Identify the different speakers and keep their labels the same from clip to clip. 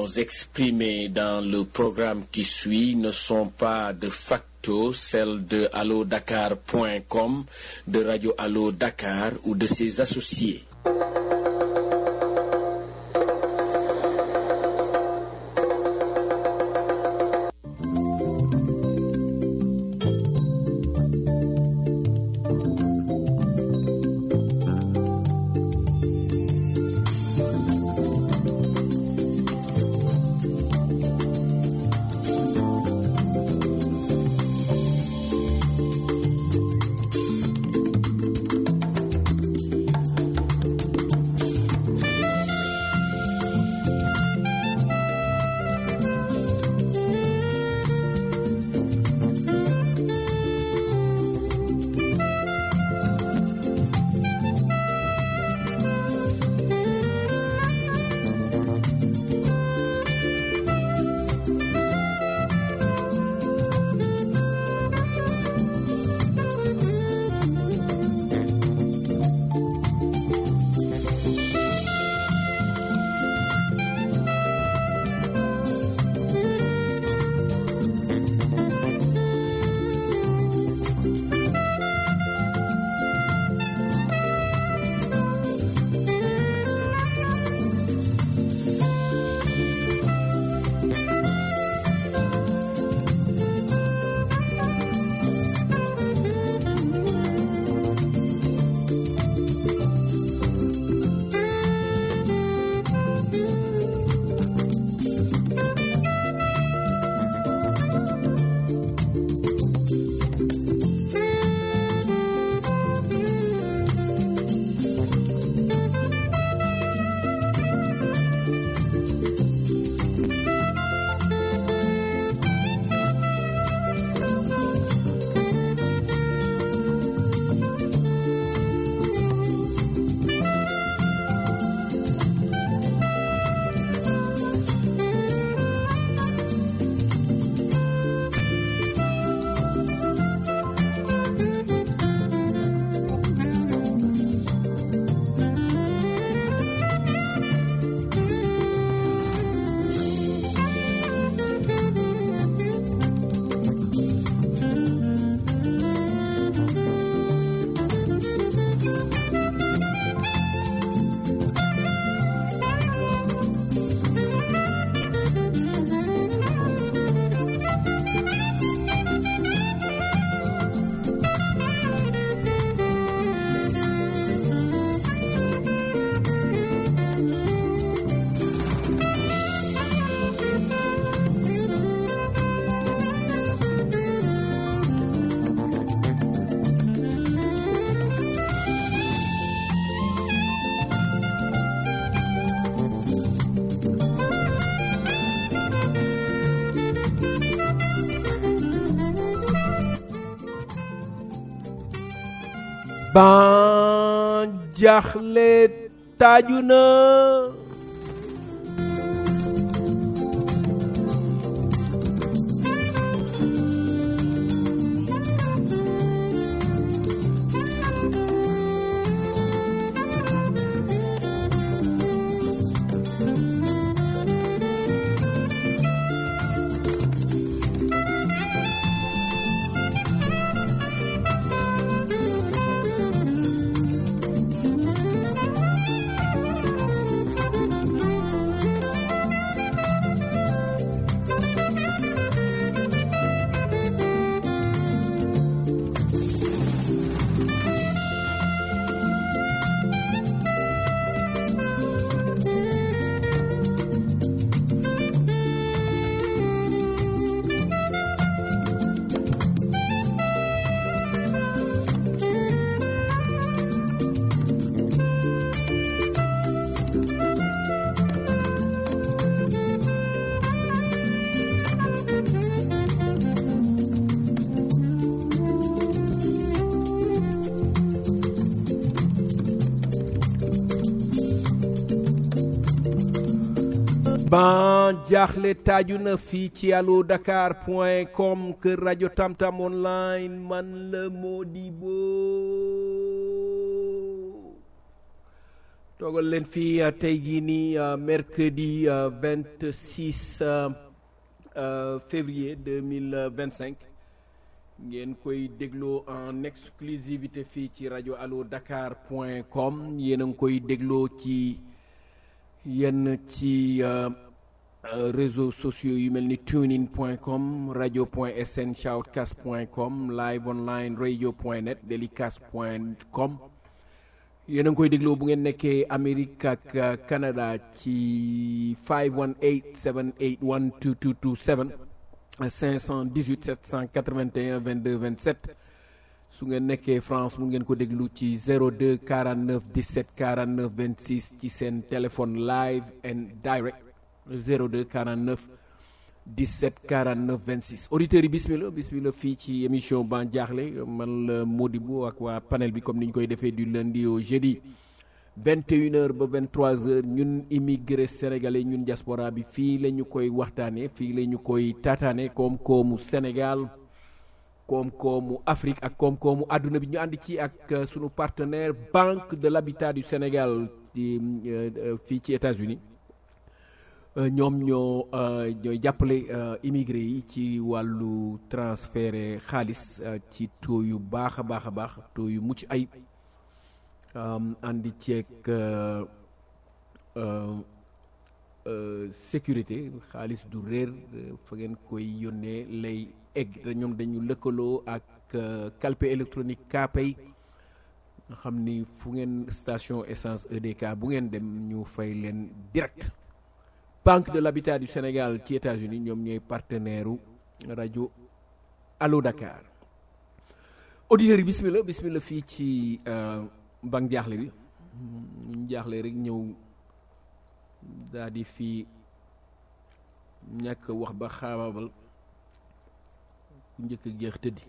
Speaker 1: opinions exprimées dans le programme qui suit ne sont pas de facto celles de allodakar.com, de Radio Allo Dakar ou de ses associés.
Speaker 2: ban jaxle taaju na ban jaaxle taaju na fii ci allo dakar point com kër rajo tamtam online man la Modibo toogal leen fii tey jii nii mercredi 26 février 2025 ngeen koy dégloo en exclusivité fii ci rajo allo dakar point com yéen a ngi koy dégloo ci yenn ci réseaux sociaux yu mel ni tunein point com radio point sn shoutcast point com live online radio point net delicast point com yéen a ngi koy dégloo bu ngeen nekkee Amérique ak Canada ci 518 781 2227 518 781 22 27 su ngeen nekkee France mu ngeen ko déglu ci 02 49 17 49 26 ci seen téléphone live and direct 02 49 17 49 26 auditeurs yi bismillah bismillah fii ci émission ban jaaxle man la Modibo ak waa panel bi comme ni ñu koy defee du lundi au jeudi 21h ba 23h ñun immigré sénégalais ñun diaspora bi fii la ñu koy waxtaanee fii la ñu koy taataane koom-koomu Sénégal koom-koomu Afrique ak koom-koomu àdduna bi ñu ànd ci ak sunu partenaire Banque de l'Habitat du Sénégal di fii ci États-Unis ñoom ñoo ñooy jàppale immigré yi ci wàllu transféré xaalis ci taux yu baax a baax a baax taux yu mucc ayib andi ceeg sécurité xaalis du réer fa ngeen koy yónnee lay egg te ñoom dañu lëkkaloo ak calpe électronique Kpay nga xam ni fu ngeen station essence EDK bu ngeen dem ñu fay leen direct Banque de l'Habitat du Sénégal ci États-Unis ñoom ñooy partenaire u rajo Allo Dakar auditeurs yi bismillah bismillah fii ci banque jaaxle bi ñu jaaxle rek ñëw daal di fii ñàkk wax ba xaabaabal ku njëkk jeex tëddi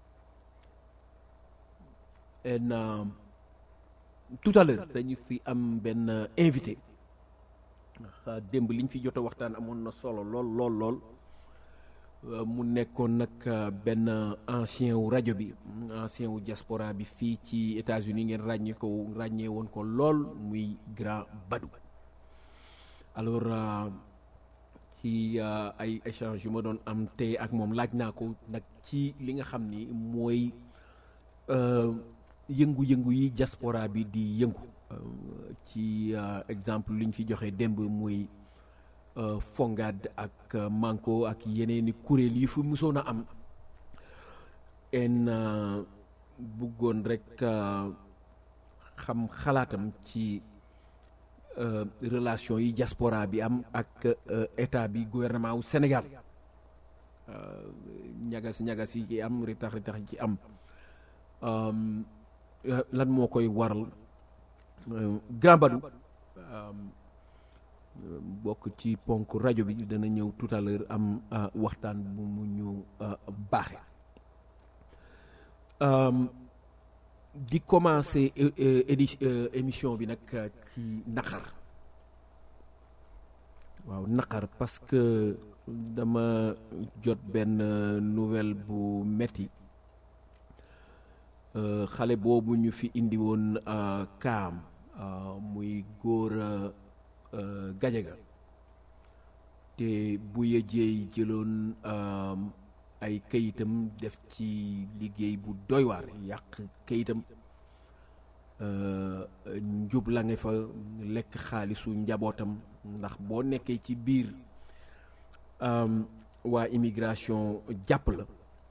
Speaker 2: en tout à l'heure dañu fi am benn invité ndax démb liñ fi jot a waxtaan amoon na solo lool lool lool mu nekkoon nag benn ancien wu rajo bi ancien wu diaspora bi fii ci États-Unis ngeen ràññee ko ràññee woon ko lool muy grand Badou alors ci ay échange yu ma doon am tey ak moom laaj naa ko nag ci li nga xam ni mooy yëngu-yëngu yi diaspora bi di yëngu ci exemple li ñu fi joxe démb muy Fongad ak Manko ak yeneeni kuréel yi fu musoon a am en bëggoon rek xam xalaatam ci relation yi diaspora bi am ak état bi gouvernement wu Sénégal ñagas ñagas yi ci am ritax ritax yi ci am lan moo koy waral Grand Badou bokk ci ponk rajo bi dana ñëw tout à l'heure am waxtaan bu mu ñu baaxe di commencer édi émission bi nag ci naqar waaw naqar parce que dama jot benn nouvelle bu metti xale boobu ñu fi indi woon kaam muy góor gajaga te bu yëjeey jëloon ay kayitam def ci liggéey bu doy waar yàq kayitam njub la nga fa lekk xaalisu njabootam ndax boo nekkee ci biir waa immigration jàpp la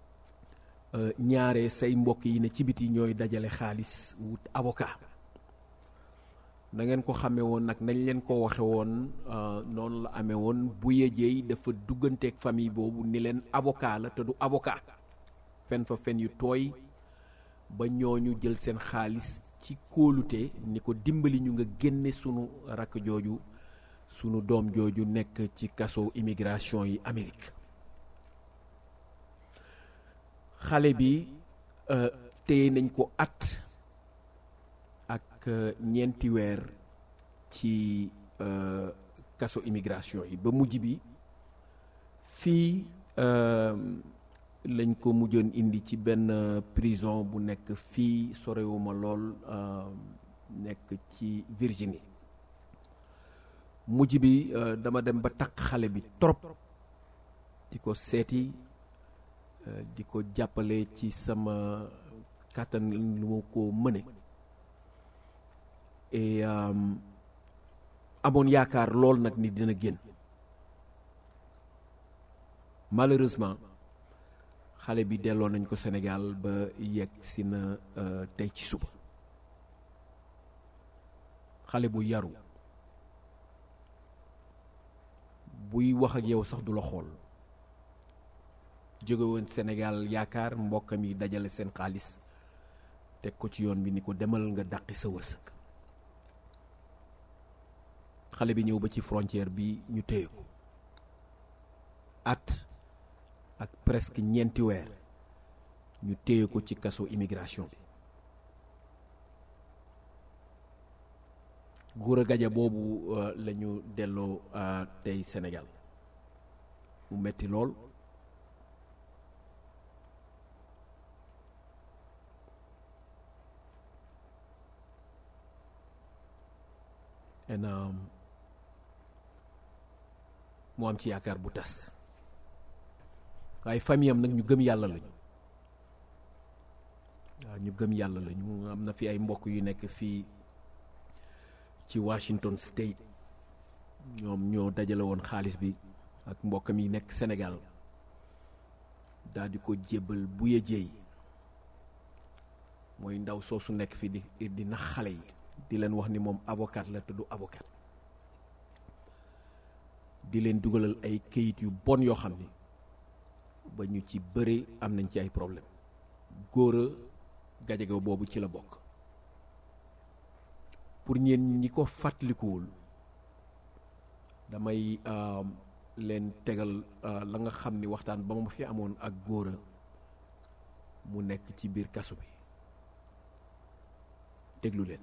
Speaker 2: ñaare say mbokk yi ne ci biti ñooy dajale xaalis wut avocat na ngeen ko xamee woon nag nañ leen ko waxe woon noonu la amee woon bu yejeey dafa dugganteeg famille boobu ni leen avocat la te du avocat fen fa fen yu tooy ba ñooñu jël seen xaalis ci kóolute ni ko dimbali ñu nga génne sunu rakk jooju sunu doom jooju nekk ci kaso immigration yi Amérique xale bi téye nañ ko at ak ñeenti weer ci kaso immigration yi ba mujj bi fii lañ ko mujjoon indi ci benn prison bu nekk fii sorewuma lool nekk ci Virginie mujj bi euh, dama dem ba takk xale bi trop di ko seeti euh, di ko jàppale ci sama kàttan lu ma ko mëne et euh, amoon yaakaar lool nag ni dina génn malheureusement xale bi delloo nañ ko Sénégal ba yegg si na euh, tey ci suba xale bu yaru buy wax ak yow sax du la xool jóge woon Sénégal yaakaar mbokkam yi dajale seen xaalis teg ko ci yoon bi ni ko demal nga dàqi sa wërsëg xale bi ñëw ba ci frontière bi ñu téye ko at ak presque ñeenti weer ñu téye ko ci kaso immigration bi góor a gaja boobu euh, la ñu delloo euh, tey Sénégal mu metti lool en um, mu am ci yaakaar bu tas waaye famille am nag ñu gëm yàlla lañu waaw ñu gëm yàlla lañu am na fi ay mbokk yu nekk fii ci Washington State ñoom ñoo dajale woon xaalis bi ak mbokkam yi nekk Sénégal daal di ko jébbal buye jéey mooy ndaw soosu nekk fi di di nax xale yi di leen wax ni moom avocat la te du avocat di leen dugalal ay këyit yu bon yoo xam ni ba ñu ci bëre am nañ ci ay problème góora gajaga boobu ci la bokk pour ñeen ñi ko fàttalikuwul damay euh, leen tegal euh, la nga xam ni waxtaan ba ma fi amoon ak góora mu nekk ci biir kaso bi déglu leen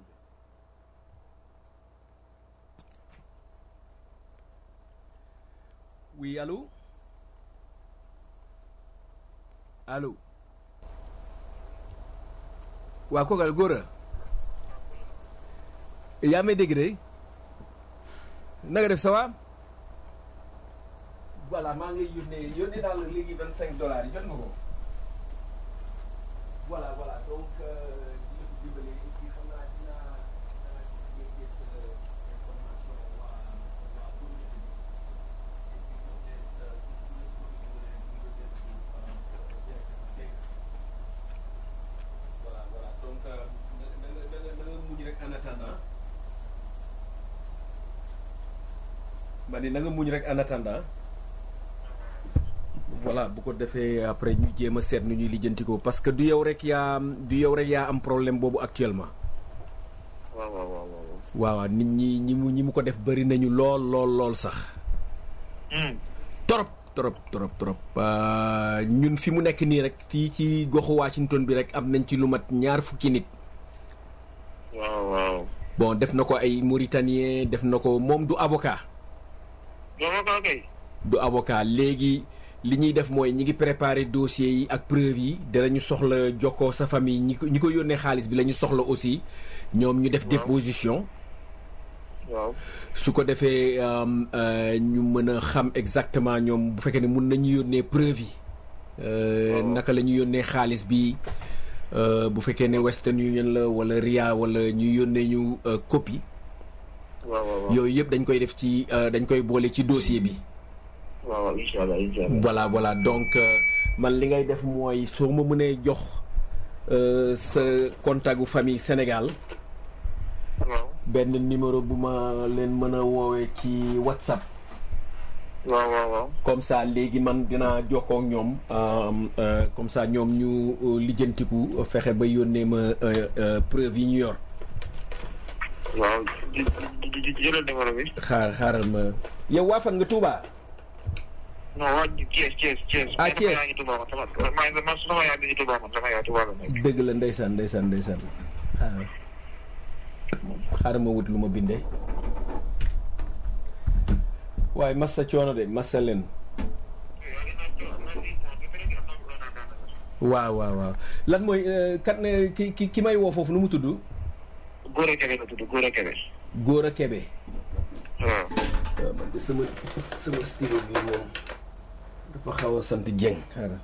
Speaker 2: oui allô allô waa koogal góora yaa may dégg de na nga def ça va voilà maa ngi lay yónnee yónnee naa la léegi vingt cinq dollars yi jot nga ko voilà voilà donc di la dimbale ci xam naa dinaa dinaa ci yéegee sa information waa waa communauté bi et puis peut-être voilà voilà donc da nga da nga da nga muñ rek en attendant ma ni na nga muñ rek en attendant voilà bu ko defee après ñu jéem a seet nu ñuy lijjantikoo parce que du yow rek yaa du yow rek yaa am problème boobu actuellement
Speaker 3: waaw waaw waaw waaw.
Speaker 2: waaw waaw nit ñi ñi mu ñi mu ko def bëri nañu lool lool lool sax trop trop trop trop Euh, ñun fi mu nekk nii rek fii ci goxu Washington bi rek am nañ ci lu mat ñaar fukki nit
Speaker 3: waaw waaw.
Speaker 2: bon def na ko ay Mauritanien def na ko moom du avocat
Speaker 3: dama ko kay.
Speaker 2: du avocat léegi li ñuy def mooy ñi ngi préparer dossier yi ak preuve yi danañu soxla jokkoo sa famille ñi ko ñi ko yónnee xaalis bi la ñu soxla aussi ñoom ñu def
Speaker 3: Waaw.
Speaker 2: déposition
Speaker 3: waaw.
Speaker 2: su ko defee um, euh, ñu mën a xam exactement ñoom bu fekkee ne mun nañu yónnee preuve yi Euh,
Speaker 3: Waaw.
Speaker 2: naka la ñu yónnee xaalis bi euh, bu fekkee ne Western Union la wala RIA wala ñu yónnee ñu euh, copie
Speaker 3: waaw waaw waaw.
Speaker 2: yooyu yëpp dañ koy def ci euh, dañ koy boole ci dossier bi
Speaker 3: waaw waaw incha allah incha allah.
Speaker 2: voilà voilà donc euh, man li ngay def mooy soo ma mënee jox euh, sa contact gu famille Sénégal
Speaker 3: waaw.
Speaker 2: benn numéro bu ma leen mën a woowee ci WhatsApp
Speaker 3: waaw waaw waaw.
Speaker 2: comme ça léegi man dinaa jokkoo ak ñoom euh, euh, comme ça ñoom ñu euh, lijjantiku euh, fexe ba yónnee ma euh, euh, preuve yi ñu yor
Speaker 3: waaw di di di jëlal numéro bi.
Speaker 2: xaar xaaral ma yow waa fan nga Touba
Speaker 3: non waa Thiès Thiès Thiès.
Speaker 2: Ah, Thiès.
Speaker 3: yaa ngi Touba man sama maa ngi man sama yaa ngi Touba man sama yaa Touba la nekk.
Speaker 2: dëgg la ndeysaan ndeysaan ndeysaan xaaral xaaral ma wut lu ma bindee waaye massa coono de massa leen waaw waaw waaw lan mooy euh, kat ne ki ki ki may woo foofu nu mu tudd
Speaker 3: Góor a Kebe la tudd Góor a Kebe.
Speaker 2: Góora Kebe
Speaker 3: waaw.
Speaker 2: waaw man de sama sama stylo bi moom dafa xaw a sant Dieng xaaral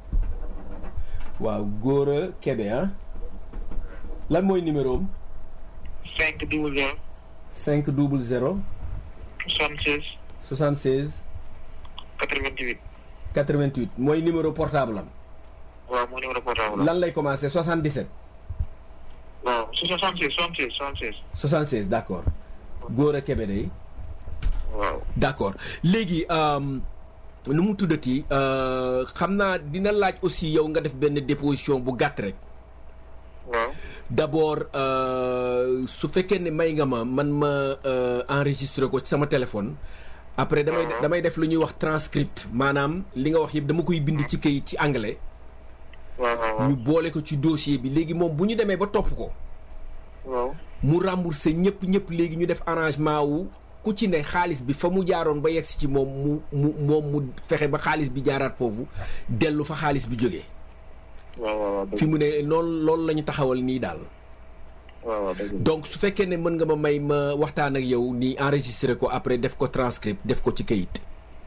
Speaker 2: waaw Gora Kébé ah lan mooy numéro am
Speaker 3: cinq double zéro
Speaker 2: 5 double 0
Speaker 3: soixante seize
Speaker 2: 76
Speaker 3: quatre vingt huit
Speaker 2: 88 mooy numéro portable am
Speaker 3: waaw moo numéro portable la
Speaker 2: lan lay commencé 77
Speaker 3: waaw soixante seize soixante seize soixante seize
Speaker 2: 76 d' accord Gora Kébé day
Speaker 3: waaw
Speaker 2: d' accord léegi euh, nu mu tuddati euh, xam naa dina laaj aussi yow nga def benn déposition bu gàtt rek
Speaker 3: waaw
Speaker 2: d' abord euh, su fekkee ne may nga ma man ma euh, enregistré ko ci sama téléphone après damay
Speaker 3: Mhm.
Speaker 2: damay def lu ñuy wax transcript maanaam li nga wax yëpp dama koy bind ci këyit ci anglais
Speaker 3: waaw waaw
Speaker 2: ñu boole ko ci dossier bi léegi moom bu ñu demee ba topp ko
Speaker 3: waaw
Speaker 2: mu remboursé ñëpp ñëpp léegi ñu def arrangement wu ku ci ne xaalis bi fa mu jaaroon ba yegsi ci moom mu mu moom mu fexe ba xaalis bi jaaraat foofu dellu fa xaalis bi jógee
Speaker 3: waaw waaw waaw
Speaker 2: fi mu ne loolu loolu la ñu taxawal nii daal
Speaker 3: waaw waaw dëgg la
Speaker 2: donc su fekkee ne mën nga ma may ma waxtaan ak yow ni enregistré ko après def ko transcript def ko ci kayit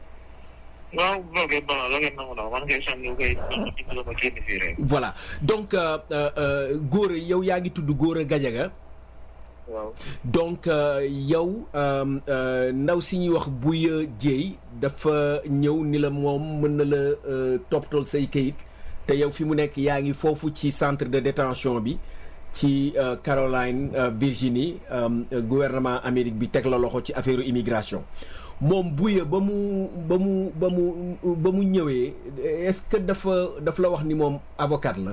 Speaker 3: waaw loolu bon loolu nangu na man ngay sànni koy dimbali ma génn fii rek
Speaker 2: voilà donc euh, euh, euh, Gora yow yaa ngi tudd Gora Gadiaga
Speaker 3: waaw
Speaker 2: donc euh, yow euh, euh, ndaw si ñuy wax Bouya Dieye dafa ñëw ni la moom mën na la euh, toppatool say kayit te yow fi mu nekk yaa ngi foofu ci centre de détention bi ci euh, Caroline euh, Virginie euh, euh, gouvernement Amérique bi teg la loxo ci affaire immigration moom Bouya ba mu ba mu ba mu ba mu ñëwee est-ce que dafa daf la wax ni moom avocat la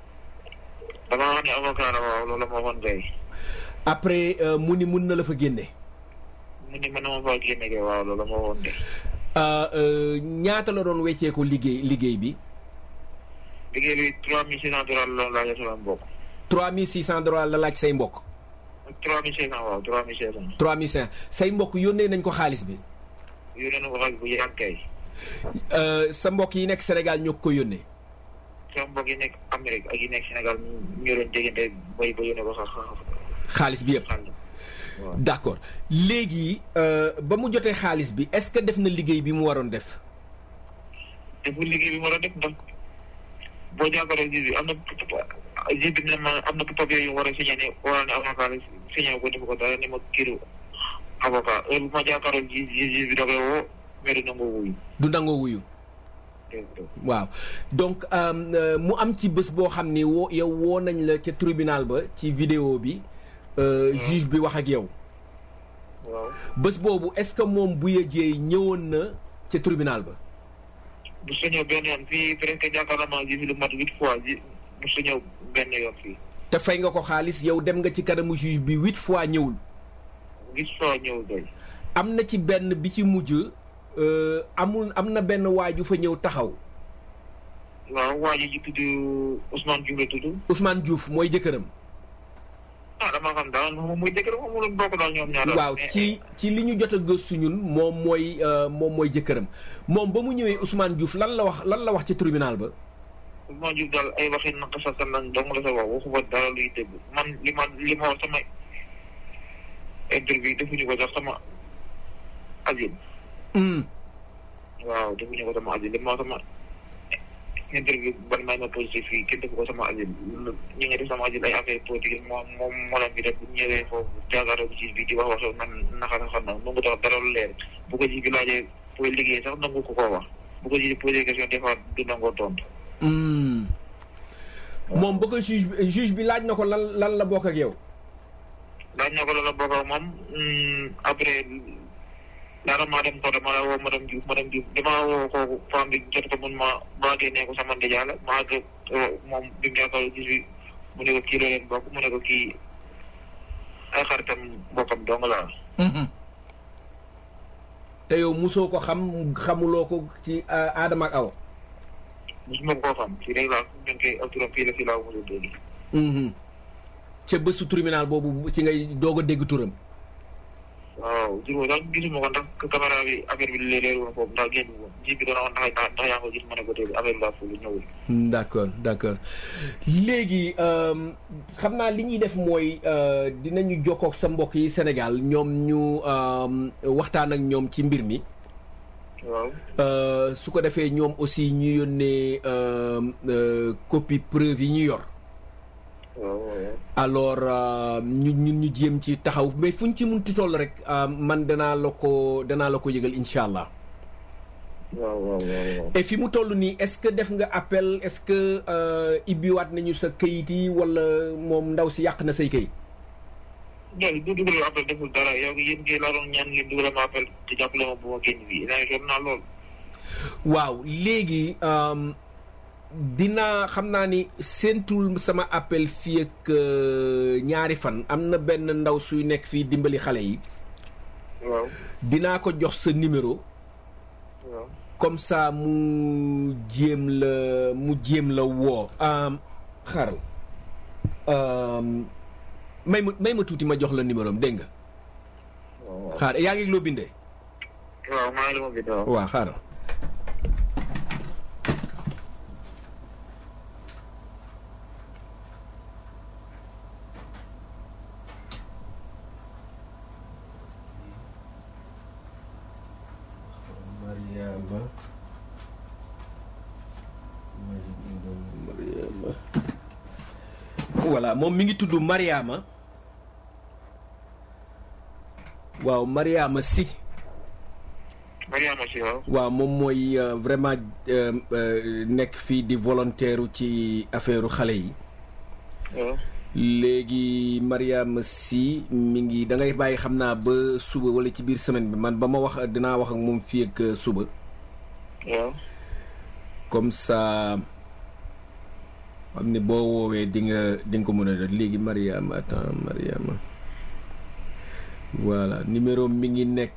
Speaker 3: dama wax ne avocat la waaw loolu ma waxoon tey
Speaker 2: après euh, mu ni mun na la fa génne
Speaker 3: mu ni mën na ma faa génne kay waaw loolu ma waxoon tey
Speaker 2: Euh, euh, ñaata la doon wecceeku liggéey liggéey bi
Speaker 3: liggéey bi trois mille six cent dollars la doon laajee sama mbokk
Speaker 2: 3600 dollars la laaj say mbokk
Speaker 3: trois mille cinq cent waaw trois mille cinq cent
Speaker 2: 3500 say mbokk yónnee nañ ko xaalis bi
Speaker 3: yónnee na ko xaalis bu yàgg kay
Speaker 2: Euh, sa mbokk yi nekk Sénégal ñoo ko yónnee
Speaker 3: sama mbokk yi nekk Amérique ak yi nekk Sénégal ñu doon déggante bay ba yónnee ko sax
Speaker 2: xaalis bi yëpp
Speaker 3: xaalis waaw
Speaker 2: d'accord léegi euh, ba mu jotee xaalis bi est-ce que def na liggéey bi mu waroon def
Speaker 3: te bu liggéey bi ma doon def ndax boo jàkkaarloo ji bi am na ji bi ne ma am na papier yu war a signé ne war ne avocat la signé ko def ko dara ne ma kiiru avocat heure bu ma jàkkaarloo ji ji ji bi da koy woo mais du nangoo wuyu
Speaker 2: du nangoo wuyu waaw donc euh, euh, mu am ci bés boo xam ni woo yow woo nañ la ca tribunal ba ci vidéo bi euh, juge bi wax ak yow
Speaker 3: waaw
Speaker 2: bés boobu est-ce que moom Bouya Dieye ñëwoon na ca tribunal ba
Speaker 3: bu sa ñëw benn yoon fii presque jàkkaarloo ma ji fi lu mat huit fois ji bu sa ñëw benn yoon fii
Speaker 2: te fay nga ko xaalis yow dem nga ci kanamu juge bi huit fois ñëwul
Speaker 3: huit fois ñëw doy
Speaker 2: am na ci benn bi ci mujj euh, amul am na benn waaju fa ñëw taxaw
Speaker 3: waaw waa ji ji tudd Ousmane Diouf la tudd
Speaker 2: Ousmane Diouf mooy jëkkëram
Speaker 3: ah dama xam daal moom muy dëgg moom mu bokk daal ñoom ñaar
Speaker 2: waaw ci ci li ñu jot a gëstu ñun moom mooy euh, moom mooy jëkkëram moom ba mu ñëwee Ousmane Diouf lan la wax lan la wax ci tribunal ba
Speaker 3: Ousmane Diouf daal ay waxi naka sa kan lañ dong la sa wax waxu fa dara luy dëgg man li ma li ma wax sama interview defuñu ko sax sama asile
Speaker 2: Hmm.
Speaker 3: waaw defuñu ko sama asile li ma wax sama interview ban may ma positif fii kenn defu ko sama asile ñu ngi def sama asile ay affaire politique moom moom moo leen bi def bu ñëwee foofu jàkkaarloo bi ci bi di wax wax sax man naka sa xam na nangu tax dara lu leer bu ko ji bi laajee pour liggéey sax nangu ko koo wax bu ko ji posé question des fois du nangoo tontu
Speaker 2: Hmm. moom ba ko juge bi juge bi laaj na ko lan lan la bokk ak yow
Speaker 3: daañ na ko la bokk ak moom après daara maa dem ko dama la woo madame Diouf madame Diouf dama woo kooku femme bi jot ko mun ma maa génnee ko sama ndijaay la maa àgg moom bi mu jàkkaarloo gis bi mu ne ko kii la leen bokk mu ne ko kii ay xaritam bokkam dong la
Speaker 2: te yow musoo ko xam xamuloo ko ci euh, Adama ak Awa
Speaker 3: mosuma koo xam fii rek laa ñu ngi koy ak turam fii la fii laa ko mos a dégg
Speaker 2: Mhm. ca bésu tribunal boobu ci ngay doog a dégg turam
Speaker 3: waaw jur boobu daal gisuma ko ndax caméra bi affaire bi leer woon foofu ndax génn woon ji bi doon wax ndax ndax yaa ngi ko gis ma ne ko déedéet affaire la fulu ñëwul.
Speaker 2: d' accord d' accord léegi xam naa li ñuy def mooy dinañu jokkook sa mbokk yi Sénégal ñoom ñu waxtaan ak ñoom ci mbir mi.
Speaker 3: waaw.
Speaker 2: su ko defee ñoom aussi ñu yónnee copie preuve yi ñu yor.
Speaker 3: waaw
Speaker 2: alors ñu ñun ñu jéem ci taxaw mais fu ñu ci munti toll rek man danaa la ko danaa la ko yëgal incha allah.
Speaker 3: waaw waaw waaw.
Speaker 2: et fi mu toll nii est-ce que def nga appel est-ce que ibbiwaat nañu sa kayit yi wala moom ndaw si yàq na say kayit.
Speaker 3: non du dugal appel deful dara yow yéen kay laa doon ñaan ngeen dugal ma appel te jàppale ma bu ma génn fii naa jot naa lool.
Speaker 2: waaw léegi dinaa xam naa ni séentul sama appel fii ak ñaari fan am na benn ndaw suy nekk fii dimbali xale yi.
Speaker 3: waaw.
Speaker 2: dinaa ko jox sa numéro.
Speaker 3: waaw.
Speaker 2: comme ça mu jéem la mu jéem la woo. xaaral may ma may ma tuuti ma jox la numéro am dégg nga.
Speaker 3: waaw.
Speaker 2: xaar yaa ngi loo bindee.
Speaker 3: waaw maa ngi la ma bind waaw.
Speaker 2: waaw xaaral. Mariama Mariama voilà moom mi ngi tudd Mariama waaw Mariama si
Speaker 3: Mariama si waaw.
Speaker 2: waaw moom mooy euh, vraiment euh, euh, nekk fii di volontaire ci affaire xale yi
Speaker 3: waaw.
Speaker 2: léegi Mariama si mi ngi da ngay bàyyi xam naa ba suba wala ci biir semaine bi man ba ma wax dinaa wax ak moom fii ak euh, suba
Speaker 3: waaw.
Speaker 2: comme ça xam ne boo woowee di nga di nga ko mën a def léegi Mariama attends Mariama voilà numéro mi ngi nekk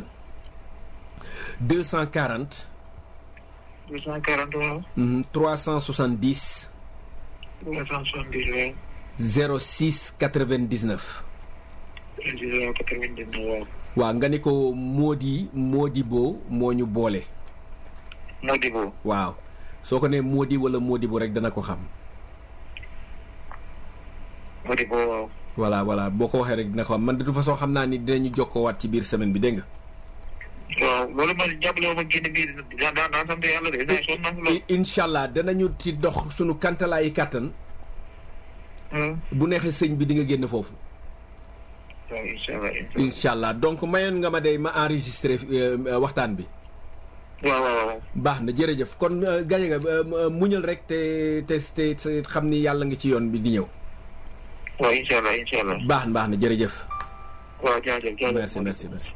Speaker 2: deux cent quarante
Speaker 3: deux cent quarante waaw.
Speaker 2: trois cent soixante dix
Speaker 3: trois cent soixante-dix waaw.
Speaker 2: zéro six quatre vingt dix neuf
Speaker 3: vingt-dix quatre-vingt-dix-neuf waaw.
Speaker 2: waaw nga ni ko Mody Modibo moo ñu boole
Speaker 3: Modibo.
Speaker 2: waaw soo ko nee Mody wala Modibo rek dana ko xam
Speaker 3: Modibo waaw.
Speaker 2: voilà voilà boo ko waxee rek dina ko xam man de toute façon xam naa ni dinañu jokkoowaat ci biir semaine bi dégg nga.
Speaker 3: waaw loolu man jàppale ma ma génn bii daan daan daan sant yàlla de saa sonn naa fi lool.
Speaker 2: I- incha allah danañu ci dox sunu kantalaayi kàttan
Speaker 3: waaw.
Speaker 2: bu neexee sëñ bi di nga génn foofu
Speaker 3: waaw incha allah incha allah.
Speaker 2: incha allah donc mayoon nga ma day ma enregistré euh, euh, waxtaan bi
Speaker 3: waaw waaw waaw.
Speaker 2: baax na jërëjëf kon euh, gaje nga euh, muñal rek te te te te xam ni yàlla ngi ci yoon bi di ñëw
Speaker 3: waaw incha allah incha allah.
Speaker 2: baax na baax na jërëjëf
Speaker 3: waaw jaajëf jaajëf.
Speaker 2: merci merci merci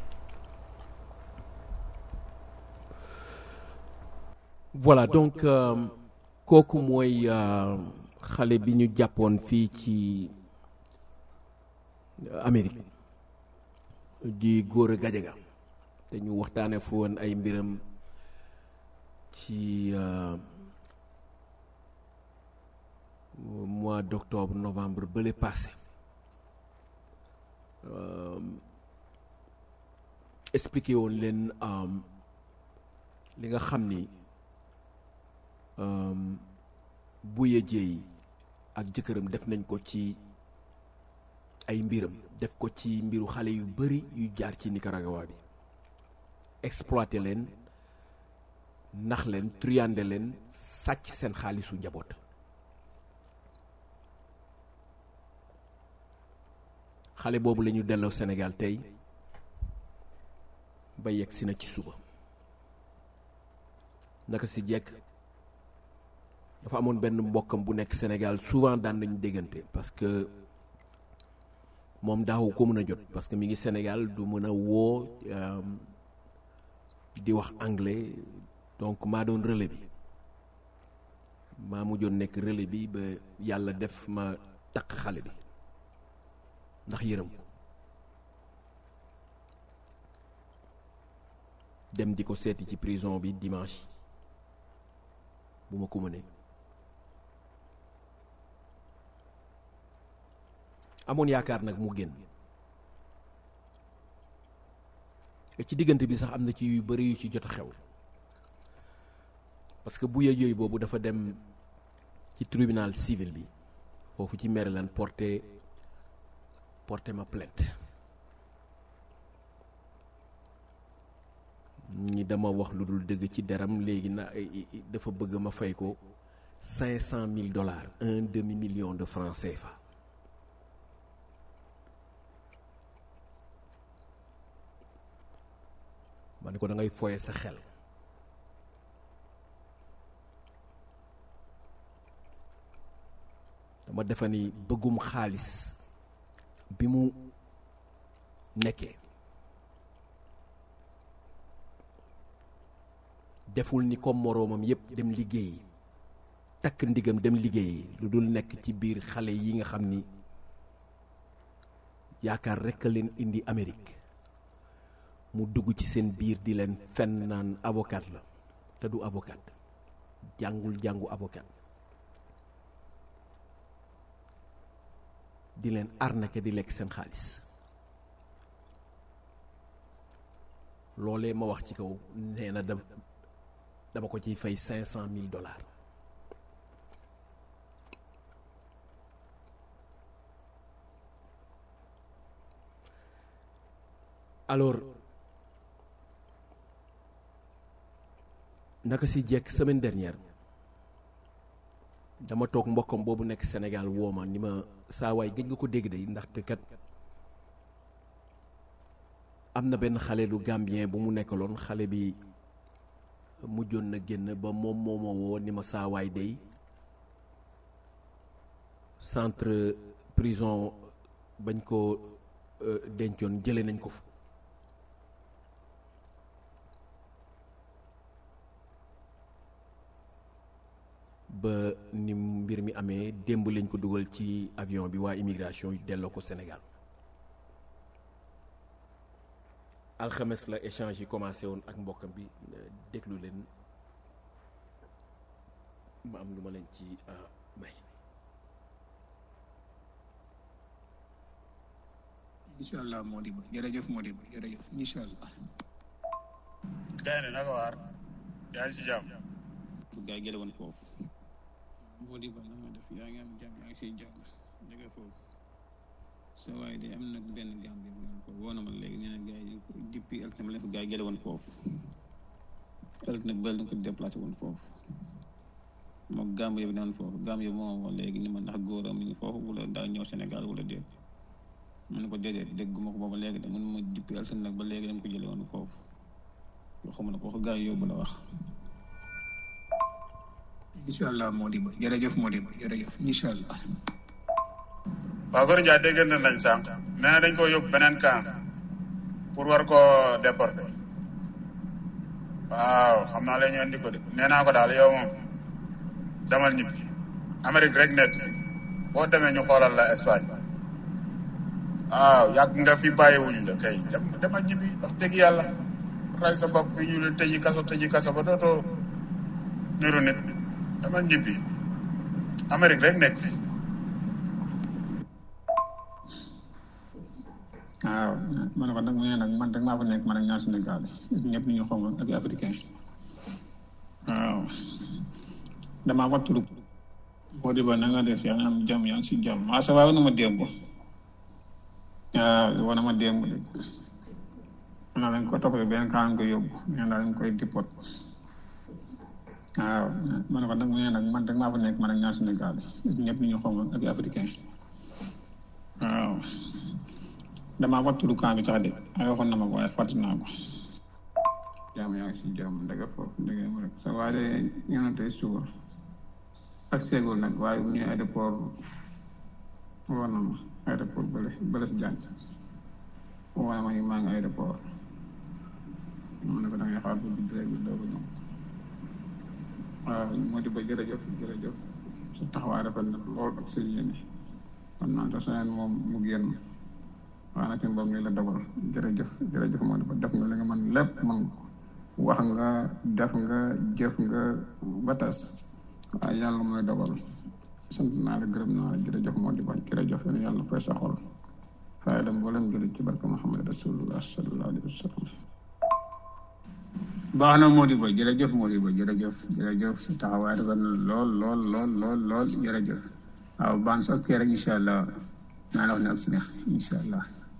Speaker 2: voilà donc euh, kooku mooy euh, xale bi ñu jàppoon fii ci Amérique di Gora Gadiaga te ñu waxtaane fu woon ay mbiram ci euh, mois d'octobre novembre bële passé euh, expliqué woon leen euh, li nga xam ni um, Buya Dieye ak jëkkëram def nañ ko ci ay mbiram def ko ci mbiru xale yu bari yu jaar ci Nicaragua bi exploité leen nax leen truyande leen sàcc seen xaalisu njaboot xale boobu la ñu delloo Sénégal tey ba yegg si na ci suba naka si jekk dafa amoon benn mbokkam bu nekk Sénégal souvent daan nañu déggante parce que moom daawu ko mën a jot parce que mi ngi Sénégal du mën a woo euh, di wax anglais donc maa doon relais bi maa mujjoon nekk relais bi ba yàlla def ma takk xale bi ndax yërëm ko dem di ko seeti ci prison bi dimanche bu ma ko mënee amoon yaakaar nag mu génn ci diggante bi sax am na ci yu bari yu ci jot a xew parce que bu yëy boobu dafa dem ci tribunal civil bi foofu ci Maryland porté porté ma plainte ñi dama wax lu dul dëgg ci deram léegi na dafa bëgg ma fay ko cinq cent mille dollars un demi million de francs CFA ma ne ko da ngay foye sa xel dama defa ni bëggum xaalis bi mu nekkee deful ni comme moroomam yépp dem liggéeyi takk ndigam dem liggéeyi lu dul nekk ci biir xale yi nga xam ni yaakaar rekk a leen indi Amérique mu dugg ci seen biir di leen fenn naan avocat la te du avocat jàngul jàngu avocat di leen arnaquer di lekk seen xaalis loolee ma wax ci kaw nee na da dama ko ciy fay cinq cent mille dollars alors naka si jekk semaine dernière dama toog mbokkam boobu nekk Sénégal woo ma ni ma saa waay gëj nga ko dégg de ndaxte kat am na benn xale lu Gambien bu mu nekkaloon xale bi mujjoon na génn ba moom moo ma woo ni ma saa waay day centre prison bañ ko dencoon jële nañ ko fa ba ni mbir mi amee démb lañ ko dugal ci avion bi waa immigration yu delloo ko Sénégal alxames la échange yi commencé woon ak mbokkam bi déglu leen ma am lu ma leen ci may
Speaker 4: incha allah Modibo jërëjëf Modibo jërëjëf incha allah.
Speaker 5: gaynde naka waar yaa ngi si jàmm
Speaker 4: gaa yi jële woon foofu Modibo na ma def yaa ngi am jàmm yaa ngi siy jàmm jóge foofu sa waaye de am na benn Gambie bu naan ko woo na ma léegi nee na gaa yi depuis altine leen ko gaa yi jële woon foofu altine nag bëri na ko déplacé woon foofu moom Gambie bi naan foofu Gambie moo woo léegi ni ma ndax góoram mi ngi foofu wala daa ñëw Sénégal wala déet mu ne ko déedéet dégguma ko booba léegi de mun ma depuis altine nag ba léegi dama ko jële woon foofu yoo xam ne ko wax gaa yi yóbbu la wax incha allah Modibo jërëjëf Modibo jërëjëf incha allah
Speaker 5: waaw Gor Ndiaye déggante nañ sànq nee na dañ ko yóbbu beneen camp pour war ko déporter waaw xam naa la ñu andi ko de nee naa ko daal yow moom demal ñibbi Amérique rek nekk boo demee ñu xoolal la Espagne waaw yàgg nga fi bàyyiwuñ la kay dem demal ñibbi wax dëgg yàlla ray sa bopp fi ñu la tëji kaso tëji kaso ba dootoo niru nit demal ñibbi Amérique rek nekk fi
Speaker 4: waaw ma ne ko nag mu ne nag man rek maa fa nekk man ak ñaar Sénégal ñëpp ñu xaw ma ak africain waaw damaa ko tudd boo di ba na nga des yaa ngi am jàmm yaa ngi si jàmm waaw sa waaw na ma démb waaw wana ma démb de naa lañ ko toppee benn kaa ko yóbbu nee naa lañ koy dipot waaw ma ne ko nag mu ne nag man rek maa fa nekk man ak ñaar Sénégal ñëpp ñu xaw ma ak africain waaw damaa ko tudd kaa bi sax de ay waxoon na ma ko waaye fàttali naa ko jàmm yaa ngi si jàmm ndege foofu ndege mu rek sa waaye de ñëw na tey suba ak seegul nag waaye bu ñëwee aéroport war na ma aéroport bële bële si jàng woo na ma ñu maa ngi aéroport mu ne ko da ngay xaar bu dugg rek doo ko ñëw waaw moo di ba jërëjëf jërëjëf sa taxawaay rafet na lool ak sa yéene xam naa te seen moom mu génn waaw nag boobu nii la dogal jërëjëf jërëjëf moo di ba def nga li nga mën lépp man wax nga def nga jëf nga ba tas waaye yàlla mooy dogal sant naa la gërëm naa la jërëjëf moo di ba jërëjëf yéen yàlla fay sa xol fay dem mboolem jullit ci barke Muhammad rasulullah sallallahu alayhi wa sallam baax na Modibo jërëjëf Modibo jërëjëf jërëjëf sa taxawaay rafet na lool lool lool lool lool jërëjëf waaw baan sos kee rek incha allah naa la wax ne ak si neex incha allah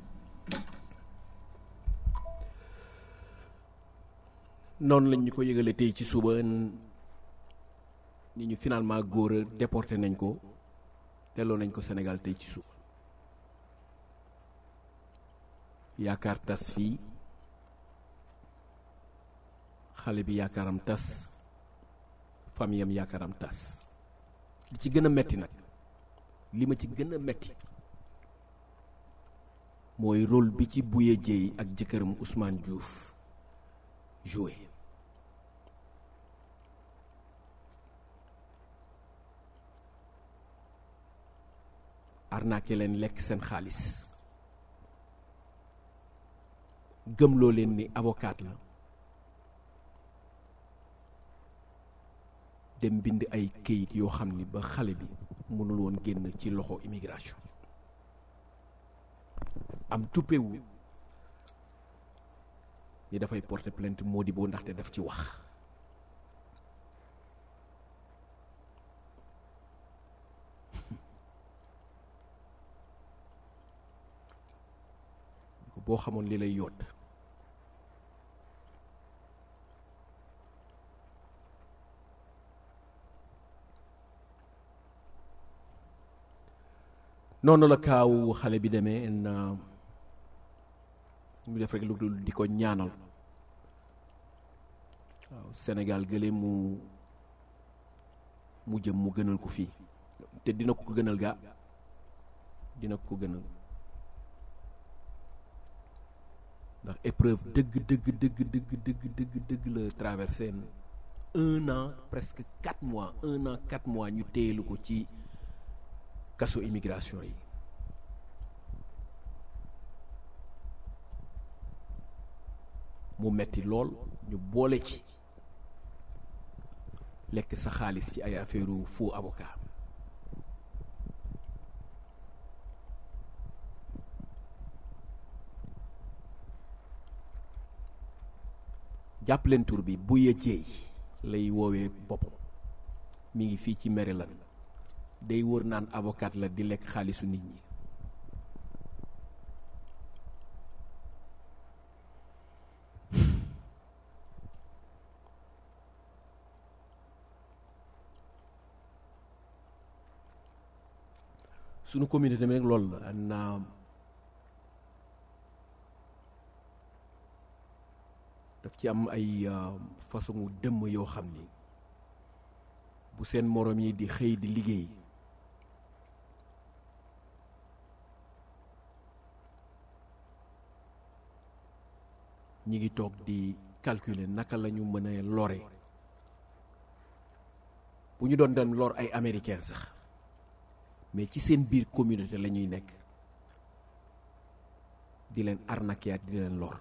Speaker 2: noonu lañ ñu ko yëgale tey ci suba ni ñu finalement góor a déporté nañ ko delloo nañ ko Sénégal tey ci suba yaakaar tas fii xale bi yaakaaram tas famille am yaakaaram tas li ci gën a metti nag li ma ci gën a metti mooy rôle bi ci Bouye Dieye ak jëkkëram Ousmane Diouf joué arnaqué leen lekk seen xaalis gëmloo leen ni avocat la dem bind ay këyit yoo xam ni ba xale bi mënul woon génn ci loxo immigration am tuppewu ni dafay porter plainte Modibo ndaxte daf ci wax boo xamoon li lay yóot noonu la kaaw xale bi demee na ñu def rek lu dul di ko ñaanal waaw Sénégal gële mu mu jëm mu gënal ko fii te dina ko ko gënal gaa dina ko ko gënal ndax épreuve dëgg dëgg dëgg dëgg dëgg dëgg dëgg la traversé un an presque quatre mois un an quatre mois ñu téyelu ko ci kaso immigration yi mu metti lool ñu boole ci lekk sa xaalis ci ay affaire faux avocat jàpp leen tur bi Bouye Dieye lay woowee boppam mi ngi fii ci Maryland day wër naan avocat la di lekk xaalisu nit ñi sunu communauté tamit rek loolu la na daf ci am ay façon dëmm yoo xam ni bu seen moroom yi di xëy di liggéey ñi ngi toog di calculer naka la ñu mën a lore bu ñu doon dem lor ay américain sax mais ci seen biir communauté la ñuy nekk di leen arnaquer di leen lor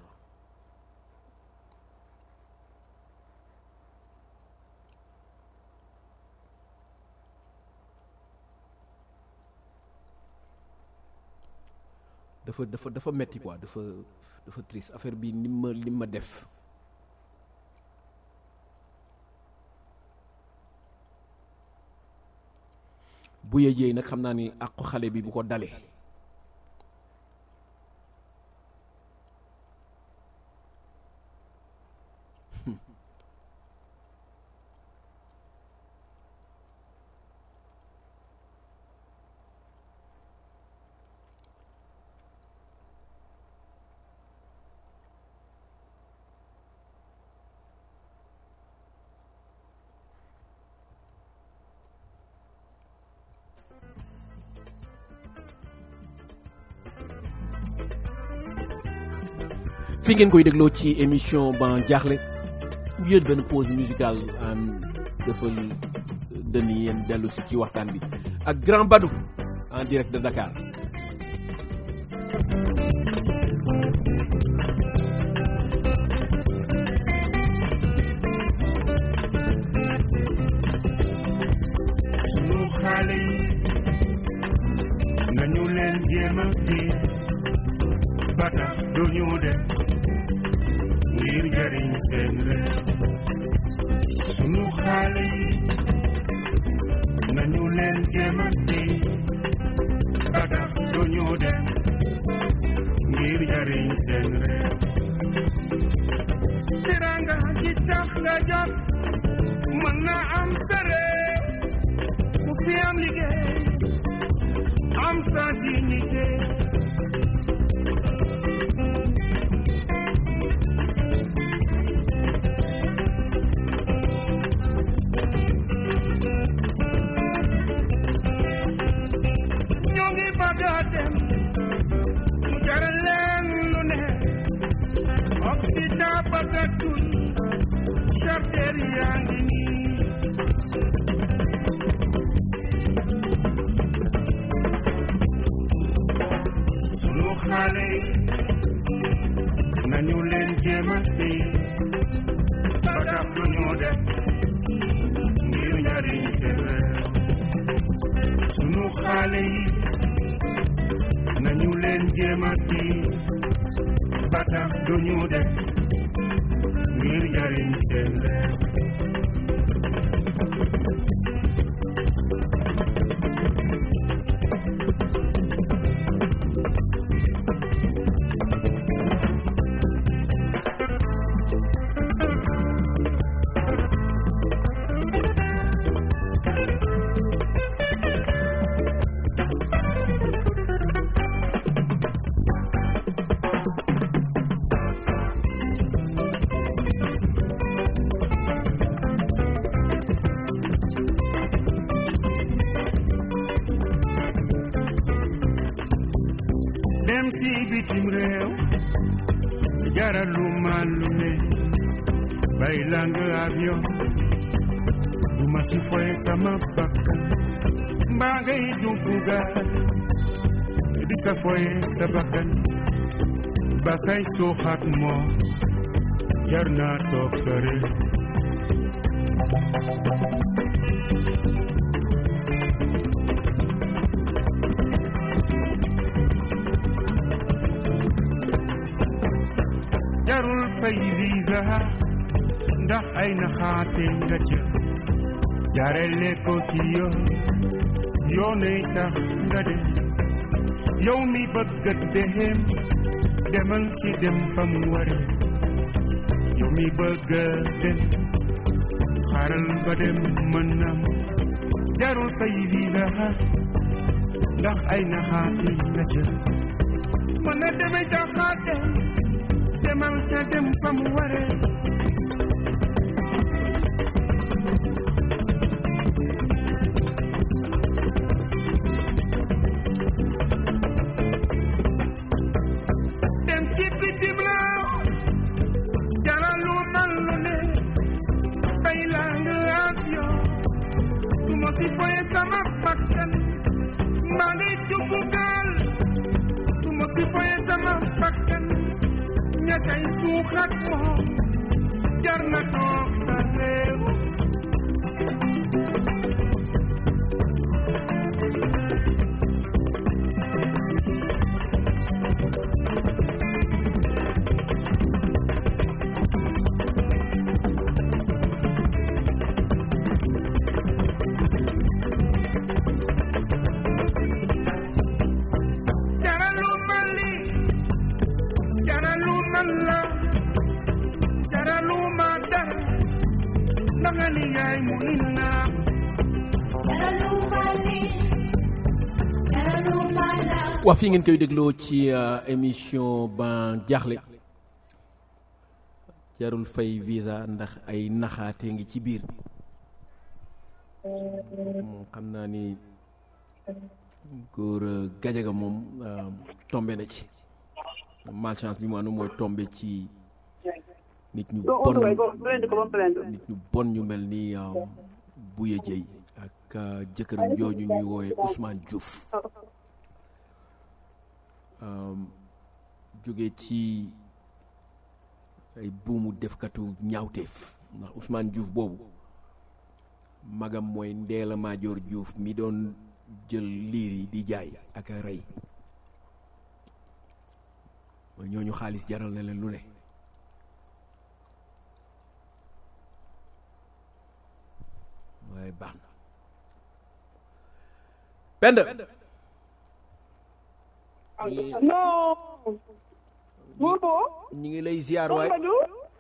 Speaker 2: dafa dafa dafa metti quoi dafa dafa triste affaire bi ni ma li ma def bu yëjee nag xam naa ni àqu xale bi bu ko dalee fi ngeen koy dégloo ci émission ban jaaxle ñu jël benn pause musicale en defal dënn yéen dellu si ci waxtaan bi ak Grand Badou en direct de Dakar
Speaker 6: sunu xale yi nañu leen jéem a téye ba tax duñu dem ngir jariñ seen réew xale yi nañu leen jéem a téye ba tax duñu dem ngir jariñ seen réew tiranga ji tax nga jot mën na am sa réew ku fi am liggéey am sa dignité ñoo ngi bëgg a dem mu jaral leen lu ne Occident bëgg a tuñ charter yaa ngi nii sunu xale yi nañu leen jéem a téye ba tax lu ñu def ngir njariñ seen réew sunu xale yi nañu leen jéem a téye ba tax du ñu def ngir njariñ seen réew dem si bitim réew jaralu ma lu ne bay lang avion du ma si foye sama bakkan mbaa ngay dugg gaal di sa foye sa bakkan ba say suuxat moo jar naa toog sa réew jarul fay visa ndax ay naxaate nga ca jaarale ko si yoon yoonay tax nga dem yow mi bëgg a dem demal ci dem fa mu ware yow mi bëgg a dem xaaral ba dem mën nam jarul fay visa ndax ay naxaate nga ca mën na demee jaxaate demal ca dem fa mu ware dem ci bitim réew jaralu man lu ne bay laa nga avion du ma si foye sama bakkan mbaa ngay dugg gaal du ma si foye sama bakkan ña say suuxat moom jar na toog sa réew jaralu man li jaralu man la jaralu ma dara ndaxa ni yaay mu inna
Speaker 2: waa fii ngeen koy dégloo ci euh, émission ban jaaxle jarul fay visa ndax ay naxaate ngi ci biir moom xam naa ni góor euh, gajaga moom euh, tombé na ci malchance bi mu anu mooy tombé ci nit ñu bon nit ñu bon ñu mel ni euh, Bouye Dieye ak euh, jëkkëram jooju ñuy woowe Ousmane Diouf um, jóge ci ay buumu defkatu ñaawteef ndax Ousmane Diouf boobu magam mooy Ndeela Maajoor Diouf mi doon jël liir yi di jaay ak a rey mooy ñooñu xaalis jaral na leen lu ne baax na Penda
Speaker 7: non Bobo
Speaker 2: ñu ngi lay ziar waay
Speaker 7: Badou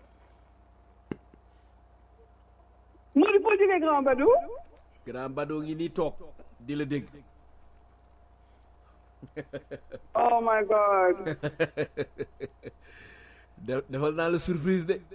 Speaker 7: Modou foo jógee Grand Badou
Speaker 2: grand Badoo ngi nii toog di la dégg
Speaker 7: oh my god
Speaker 2: De- defal naa la surprise de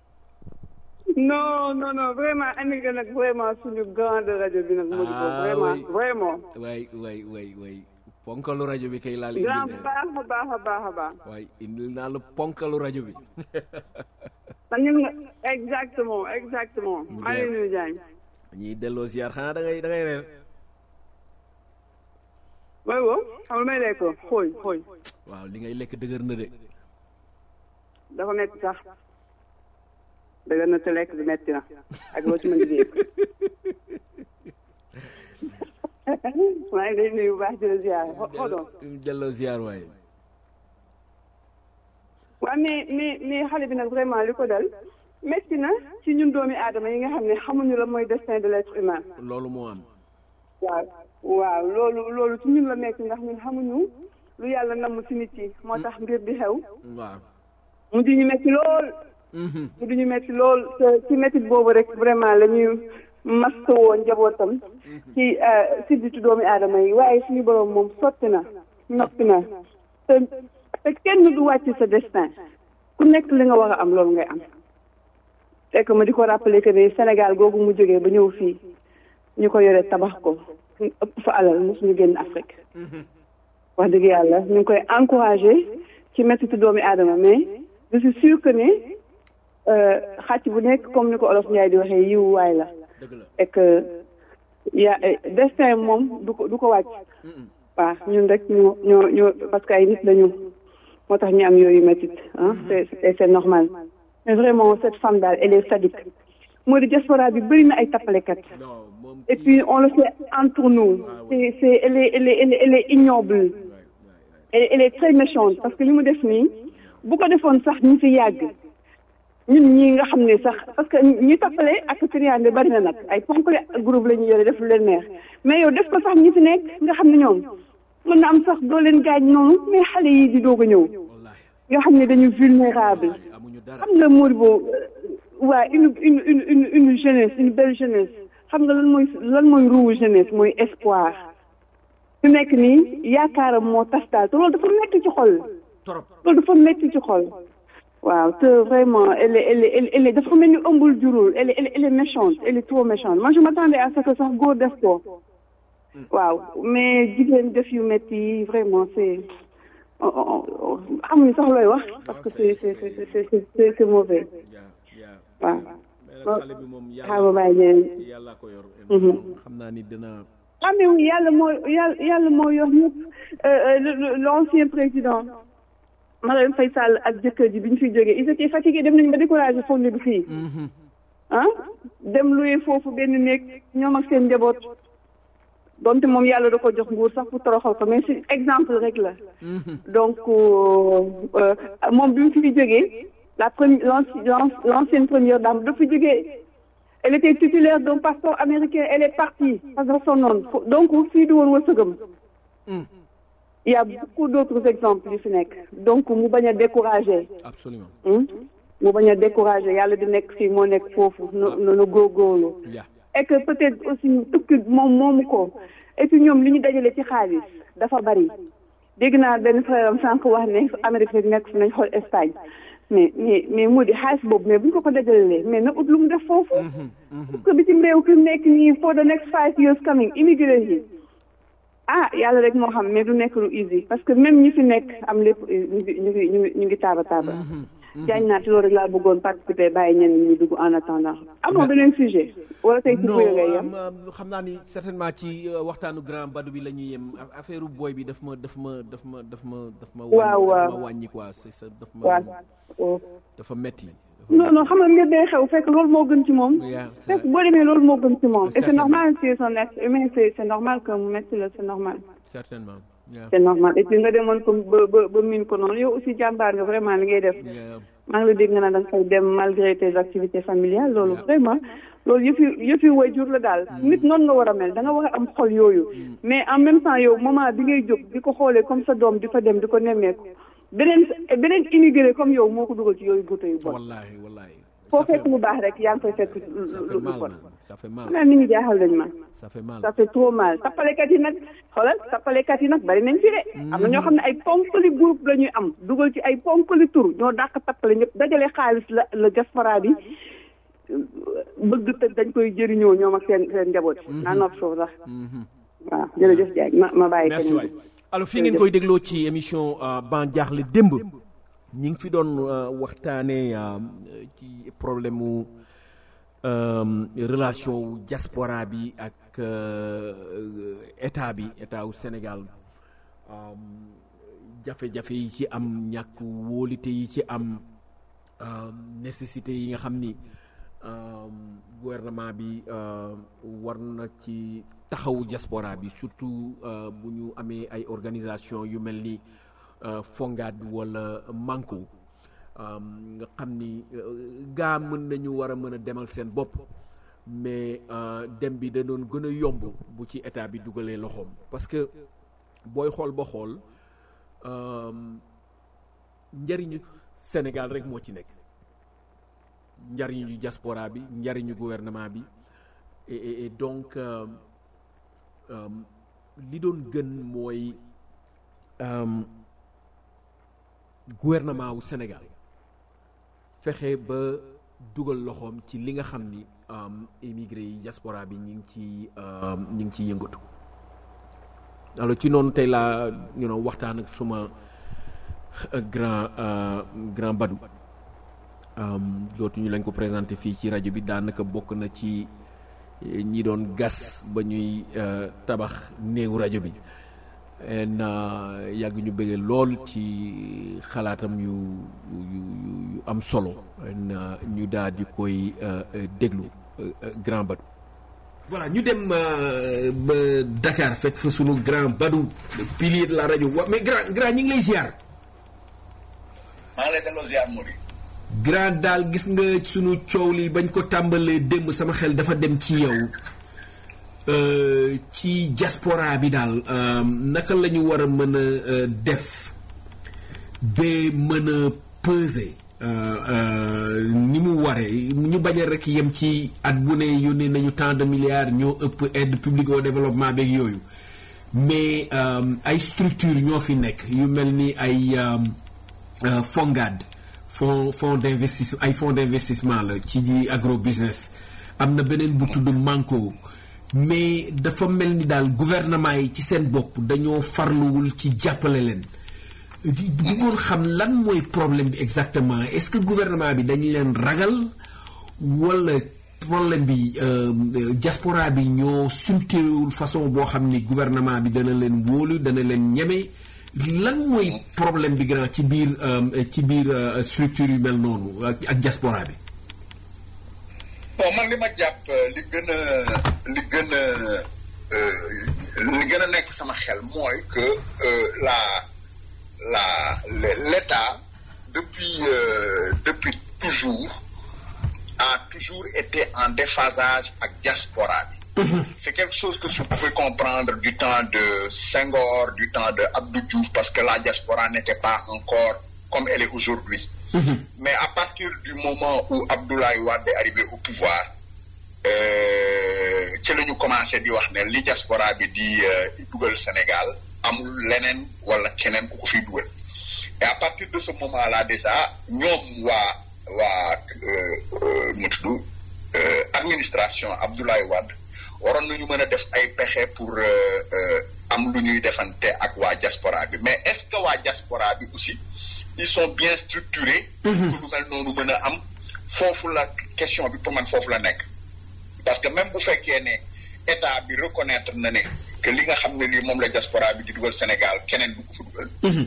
Speaker 7: non non non vraiment andi nga nag vraiment suñu grande rajo bi nag Modou Bo
Speaker 2: Ah,
Speaker 7: vraiment
Speaker 2: oui.
Speaker 7: vraiment
Speaker 2: waay waay waay waay ponkalu rajo bi kay laal
Speaker 7: grand
Speaker 2: indil
Speaker 7: baax a baax a baax a baax
Speaker 2: waay indil naa la ponkalu rajo bi
Speaker 7: man ñun nga exactement exactement maa ngi lay nuyu Diagne
Speaker 2: ñuy delloo ziar xanaa da ngay da ngay reer
Speaker 7: mooy woo xam lu may lekk xooy xooy
Speaker 2: waaw li ngay lekk dëgër na de
Speaker 7: dafa metti sax dëgg na te lekk bi metti na ak loo ci mën di dégg maa ngi lay nuyu bu baax di la ziar hold on
Speaker 2: delloo ziar waay
Speaker 7: waaw mais mais mais xale bi nag vraiment li ko dal metti na ci ñun doomi aadama yi nga xam ne xamuñu la mooy destin de l'être humain
Speaker 2: loolu moo am
Speaker 7: waaw waaw loolu loolu ci ñun la metti ndax ñun xamuñu lu yàlla namm ci nit yi moo tax mbir di xew
Speaker 2: waaw
Speaker 7: mu di ñu metti lool mu di ñu metti lool te ci metti boobu rek vraiment la ñuy mastawoo njabootam ci sidditu doomi aadama yi waaye suñu borom moom sotti na noppi na te te kenn du wàcc sa destin ku nekk li nga war a am loolu ngay am fekk ma di ko rappeler que ne Sénégal googu mu jógee ba ñëw fii ñu ko yore tabax ko ëpp fa alal mosuñu génn Afrique wax dëgg yàlla ñu ngi koy encouragé ci mettitu doomi aadama mais je suis sûr que ne xàcc bu nekk comme ni ko olof Ndiaye di waxee yiw waay la
Speaker 2: dëgg la
Speaker 7: et que ya destin moom du ko du ko wàcc waaw ñun rek ñoo ñoo ñoo parce que ay nit lañu moo tax ñu am yooyu métit ah c'est c'est c'est normal mais vraiment cette femme daal elle est sadique moo di diaspora bi bëri na ay tappalekat
Speaker 2: non moom
Speaker 7: et puis on le fait entre nous c'est c'est elle est elle est elle est, elle est ignoble elle, elle est très méchante parce que li mu def nii bu ko defoon sax ñi fi yàgg ñun ñii nga xam ne sax parce que ñi tappale ak triande bari na nag ay ponkle groupe la ñu yore def lu leen neex mais yow def ko sax ñi fi nekk nga xam ne ñoom mën na am sax doo leen gaañ noonu mais xale yi di doog a ñëw nga xam ne dañu vulnérable
Speaker 2: amuñu dara
Speaker 7: xam nga Modibo waa une une une une une jeunesse une belle jeunesse xam nga lan mooy lan mooy ruuwu jeunesse mooy espoir su nekk nii yaakaaram moo tas daal te loolu dafa metti ci xol
Speaker 2: trop
Speaker 7: loolu dafa metti ci xol waaw te vraiment elle est elle est elle est elle est dafa mel ni ëmbul jurul elle est elle est elle est méchante elle est trop méchante moi je m'attendais à ce que sax góor def ko waaw mais jigéen def yu metti yi vraiment c'est amuñu sax looy wax parce que c'est c'est c'est c'est c'est c'est mauvais
Speaker 2: yaa yaa
Speaker 7: waaw
Speaker 2: mais nag xale bi moom
Speaker 7: xaaral
Speaker 2: yàlla
Speaker 7: ma bàyyi leen
Speaker 2: yàlla ko yor
Speaker 7: Mhm.
Speaker 2: xam naa ni dina
Speaker 7: ah mais oui yàlla moo yàlla yàlla moo yor ñëpp l'ancien président Marième Faye Sall ak jëkkër ji bi ñu fiy jógee ils étaient fatigués dem nañu ba découragé foog ne du fii ah dem luye foofu benn néeg ñoom ak seen njaboot donte moom yàlla da ko jox nguur sax pour toroxal ko mais c'est exemple rek la donc euh, euh, moom bi mu fiy jógee la première l'ancienne première dame dafa jógee elle était titulaire d'un passeport américain elle est partie parce que sonnoon donc fii du woon wërsëgam il y a beaucoup d'autres exemples yu fi nekk donc mu bañ a décourager
Speaker 2: absolument
Speaker 7: hmm? mu bañ a décourager yàlla di nekk fii moo nekk foofu no no góorgóorlu
Speaker 2: yaa
Speaker 7: et que peut-être aussi tukki moom moomu ko et puis ñoom li ñu dajale ci xaalis dafa bari dégg naa benn frère am sànq wax ne Amérique rek nekk fi nañ xool Espagne mais mais mais moo di xaalis boobu mais bu ñu ko ko dajalelee mais na ut lu mu def foofu parce que bitim réew fi mu nekk nii for the next five years coming immigré yi ah yàlla rek moo xam mais du nekk lu easy parce que même ñi fi nekk am lépp ñu ngi ñu ngi ñu ngi ñu ngi taaba taaba jaañ naa ci loolu rek laa bëggoon participer bàyyi ñenn ñi dugg en attendant amoo beneen sujet wala tey ci
Speaker 2: non
Speaker 7: buy ngay yem
Speaker 2: am, am, xam naa ni certainement ci euh, waxtaanu grand Badou bi la ñuy yem A- affaire booy bi daf ma daf ma daf ma daf ma daf ma
Speaker 7: Waaw,
Speaker 2: wàññi-
Speaker 7: waaw.
Speaker 2: daf ma wàññi quoi c'est ça daf ma
Speaker 7: waaw
Speaker 2: dafa metti dafa
Speaker 7: non non xam nga mbir day xew fekk loolu moo gën ci moom
Speaker 2: Yeah, c'est
Speaker 7: fekk
Speaker 2: vrai.
Speaker 7: boo demee loolu moo gën ci moom et c'est
Speaker 2: Certainement.
Speaker 7: normal c'est son être humain c'est c'est normal que mu metti la c'est normal
Speaker 2: certainement yeah.
Speaker 7: c'est normal et puis nga demoon ko ba ba ba miin ko noonu yow aussi jàmbaar nga vraiment li ngay def
Speaker 2: Yeah.
Speaker 7: maa ngi la dégg nga naan da nga fay dem malgré tes activités familiales loolu
Speaker 2: Yeah.
Speaker 7: vraiment loolu yëfi yëfi waajur la daal nit noonu nga war a mel da nga war a am xol yooyu mais en même temps yow moment bi ngay jóg di ko xoolee comme sa doom di fa dem di ko nemmeeku beneen beneen immigré comme yow moo ko dugal ci yooyu goutte yu bon
Speaker 2: wallahi wallahi
Speaker 7: foo
Speaker 2: Ça fait-
Speaker 7: fekk lu baax rek yaa ngi koy fekk lu
Speaker 2: ça fait
Speaker 7: lu
Speaker 2: mal
Speaker 7: bon
Speaker 2: man, ça fait mal
Speaker 7: xanaa nit ñi jaaxal nañ ma
Speaker 2: ça fait mal
Speaker 7: ça fait trop mal tappalekat yi nag xoolal tappalekat yi nag bari nañ fi de am na ñoo xam ne ay ponkali groupe la ñuy am dugal ci ay ponkali tur ñoo dàq tappale ñëpp dajale xaalis la la diaspora bi euh, bëgg te dañ koy jëriñoo ñoom ak seen seen njaboot naa nopp foofu sax waaw jërëjëf Diagne ma ma bàyyi
Speaker 2: merci
Speaker 7: keneen
Speaker 2: waay
Speaker 7: bi.
Speaker 2: alors fii ngeen koy dégloo ci émission euh, ban jaaxle démb ñi ngi fi doon euh, waxtaanee euh, ci problème mu euh, relation wu diaspora bi ak euh, état bi état wu Sénégal euh, jafe-jafe yi ci am ñàkk wóolite yi ci am euh, nécessité yi nga xam ni euh, gouvernement bi euh, war na ci taxawu diaspora bi surtout euh, bu ñu amee ay organisation yu mel ni euh, Fongad wala Manko euh, nga xam ni euh, gaa mën nañu war a mën a demal seen bopp mais euh, dem bi da doon gën a yomb bu ci état bi dugalee loxoom parce que booy xool ba xool euh, njariñu Sénégal rek moo ci nekk njariñu diaspora bi njariñu gouvernement bi et, et, et donc euh, euh, li doon gën mooy euh, gouvernement wu Sénégal fexe ba dugal loxoom ci li nga xam ni euh, immigré yi diaspora bi ñi ngi ci euh, ñi ngi ci yëngatu alors ci noonu tey laa you know, waxtaan ak suma euh, grand euh, grand Badou um, dootuñu lañ ko présenté fii ci rajo bi daanaka bokk na ci eh, ñi doon gas ba ñuy euh, tabax néewu rajo bi en uh, yàgg ñu bëggee lool ci xalaatam yu yu yu- yu am solo en uh, ñu daal di koy uh, uh, déglu uh, uh, grand Badou voilà ñu dem uh, ba Dakar fekk fa sunu grand Badou le pilier de la rajo wa mais grand grand ñi ngi lay ziar
Speaker 8: maa ngi lay delloo ziar Mody.
Speaker 2: grand daal gis nga sunu coow li bañ ko tàmbalee démb sama xel dafa dem ci yow euh, ci diaspora bi daal euh, naka la ñu war a mën a euh, def ba mën a peser euh, euh, ni mu waree ñu bañ a rek yem ci at bu ne yónnee nañu tant de milliards ñoo ëpp aide publique au développement beeg yooyu mais euh, ay structure ñoo fi nekk yu mel ni ay euh, euh, Fongad fonds fonds d'investissement ay fonds d'investissement la ci di agro business am na beneen bu tudd Manko mais dafa mel ni daal gouvernement yi ci seen bopp dañoo farluwul ci jàppale leen di bëggoon xam lan mooy problème bi exactement est-ce que gouvernement bi dañu leen ragal wala problème bi euh, euh, diaspora bi ñoo structuré wul façon boo xam ni gouvernement bi dana leen wóolu dana leen ñeme lan mooy problème bi grand ci biir euh, ci biir euh, structure yu mel noonu ak ak diaspora bi.
Speaker 8: bon man li ma jàpp euh, li gën a li gën a euh, li gën a nekk sama xel mooy que euh, la la le- l'État depuis euh, depuis toujours a toujours été en déphasage ak diaspora bi. C'est quelque chose que je pouvais comprendre du temps de Senghor, du temps de Abdou Diouf, parce que la diaspora n'était pas encore comme elle est aujourd'hui. Mais à partir du moment où Abdoulaye Wade est arrivé au pouvoir, euh, ci la ñu commencé di wax ne li diaspora bi di euh, dugal Sénégal amul leneen wala keneen ku ko fiy dugal. Et à partir de ce moment-là déjà ñoom waa waa euh, euh, mu tudd euh, administration Abdoulaye Wade waroon nañu mën a def ay pexe pour euh, euh, am lu ñuy defante ak waa diaspora bi mais est-ce que waa diaspora bi aussi ils sont bien structurés. pour que lu mel noonu mën a am foofu la question bi pour man foofu la nekk. parce que même bu fekkee ne état bi reconnaître na ne que li nga xam ne lii moom la diaspora bi di dugal Sénégal keneen du ko fa dugal.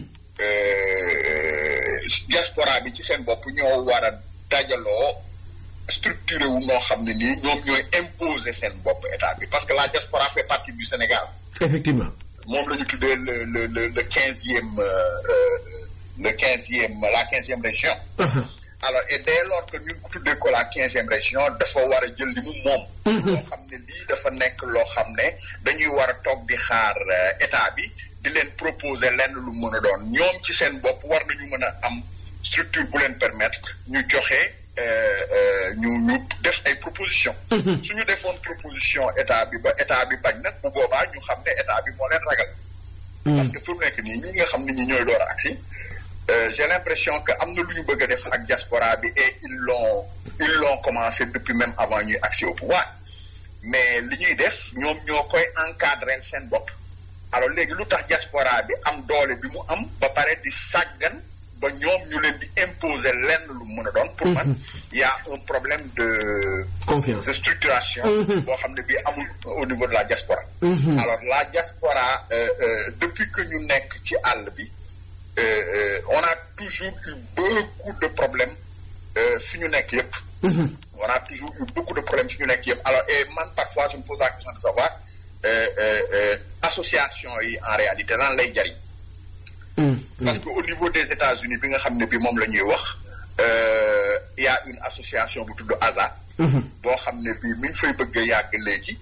Speaker 8: Euh, diaspora bi ci seen bopp ñoo war a dajaloo structuré wu noo xam ne nii ñoom ñooy imposer seen bopp état bi parce que la diaspora fait partie du Sénégal.
Speaker 2: effectivement.
Speaker 8: moom la ñu tuddee le le le le quinzième euh, euh, le quinzième la quinzième région. alors et dès lors que ñu ngi ko tuddee ko la quinzième région dafa war a jël li mu moom loo xam ne lii dafa nekk loo xam ne dañuy war a toog di xaar état bi di leen proposer lenn lu mën a doon ñoom ci seen bopp war nañu mën a am structure bu leen permettre ñu joxe ñu ñu def ay proposition suñu defoon proposition état bi ba état bi bañ nag bu boobaa ñu xam ne état bi moo leen ragal parce que fu mu nekk nii ñi nga xam ne ñi ñooy door a agsi j'ai l'impression que am na lu ñu bëgg a def ak diaspora bi et ils l'ont ils l'ont commencé depuis même avant ñuy agsi au pouvoir mais li ñuy def ñoom ñoo koy encadrer seen bopp alors léegi lu tax diaspora bi am doole bi mu am ba pare di sàggan ba ñoom ñu leen di imposer lenn lu mën a doon pour man y a un problème de
Speaker 2: confiance
Speaker 8: de structuration boo xam ne bii amul au niveau de la diaspora alors la diaspora depuis que ñu nekk ci àll bi on a toujours eu beaucoup de problèmes fi ñu nekk yëpp on a toujours eu beaucoup de problèmes fi ñu nekk yëpp alors et man parfois je me pose la question de savoir association yi en réalité lan lay jariñ parce que au niveau des États-Unis bi nga xam ne bi moom la ñuy wax il y a une association bu tudd ASA boo xam ne bi mi ngi fay bëgg a yàgg léegi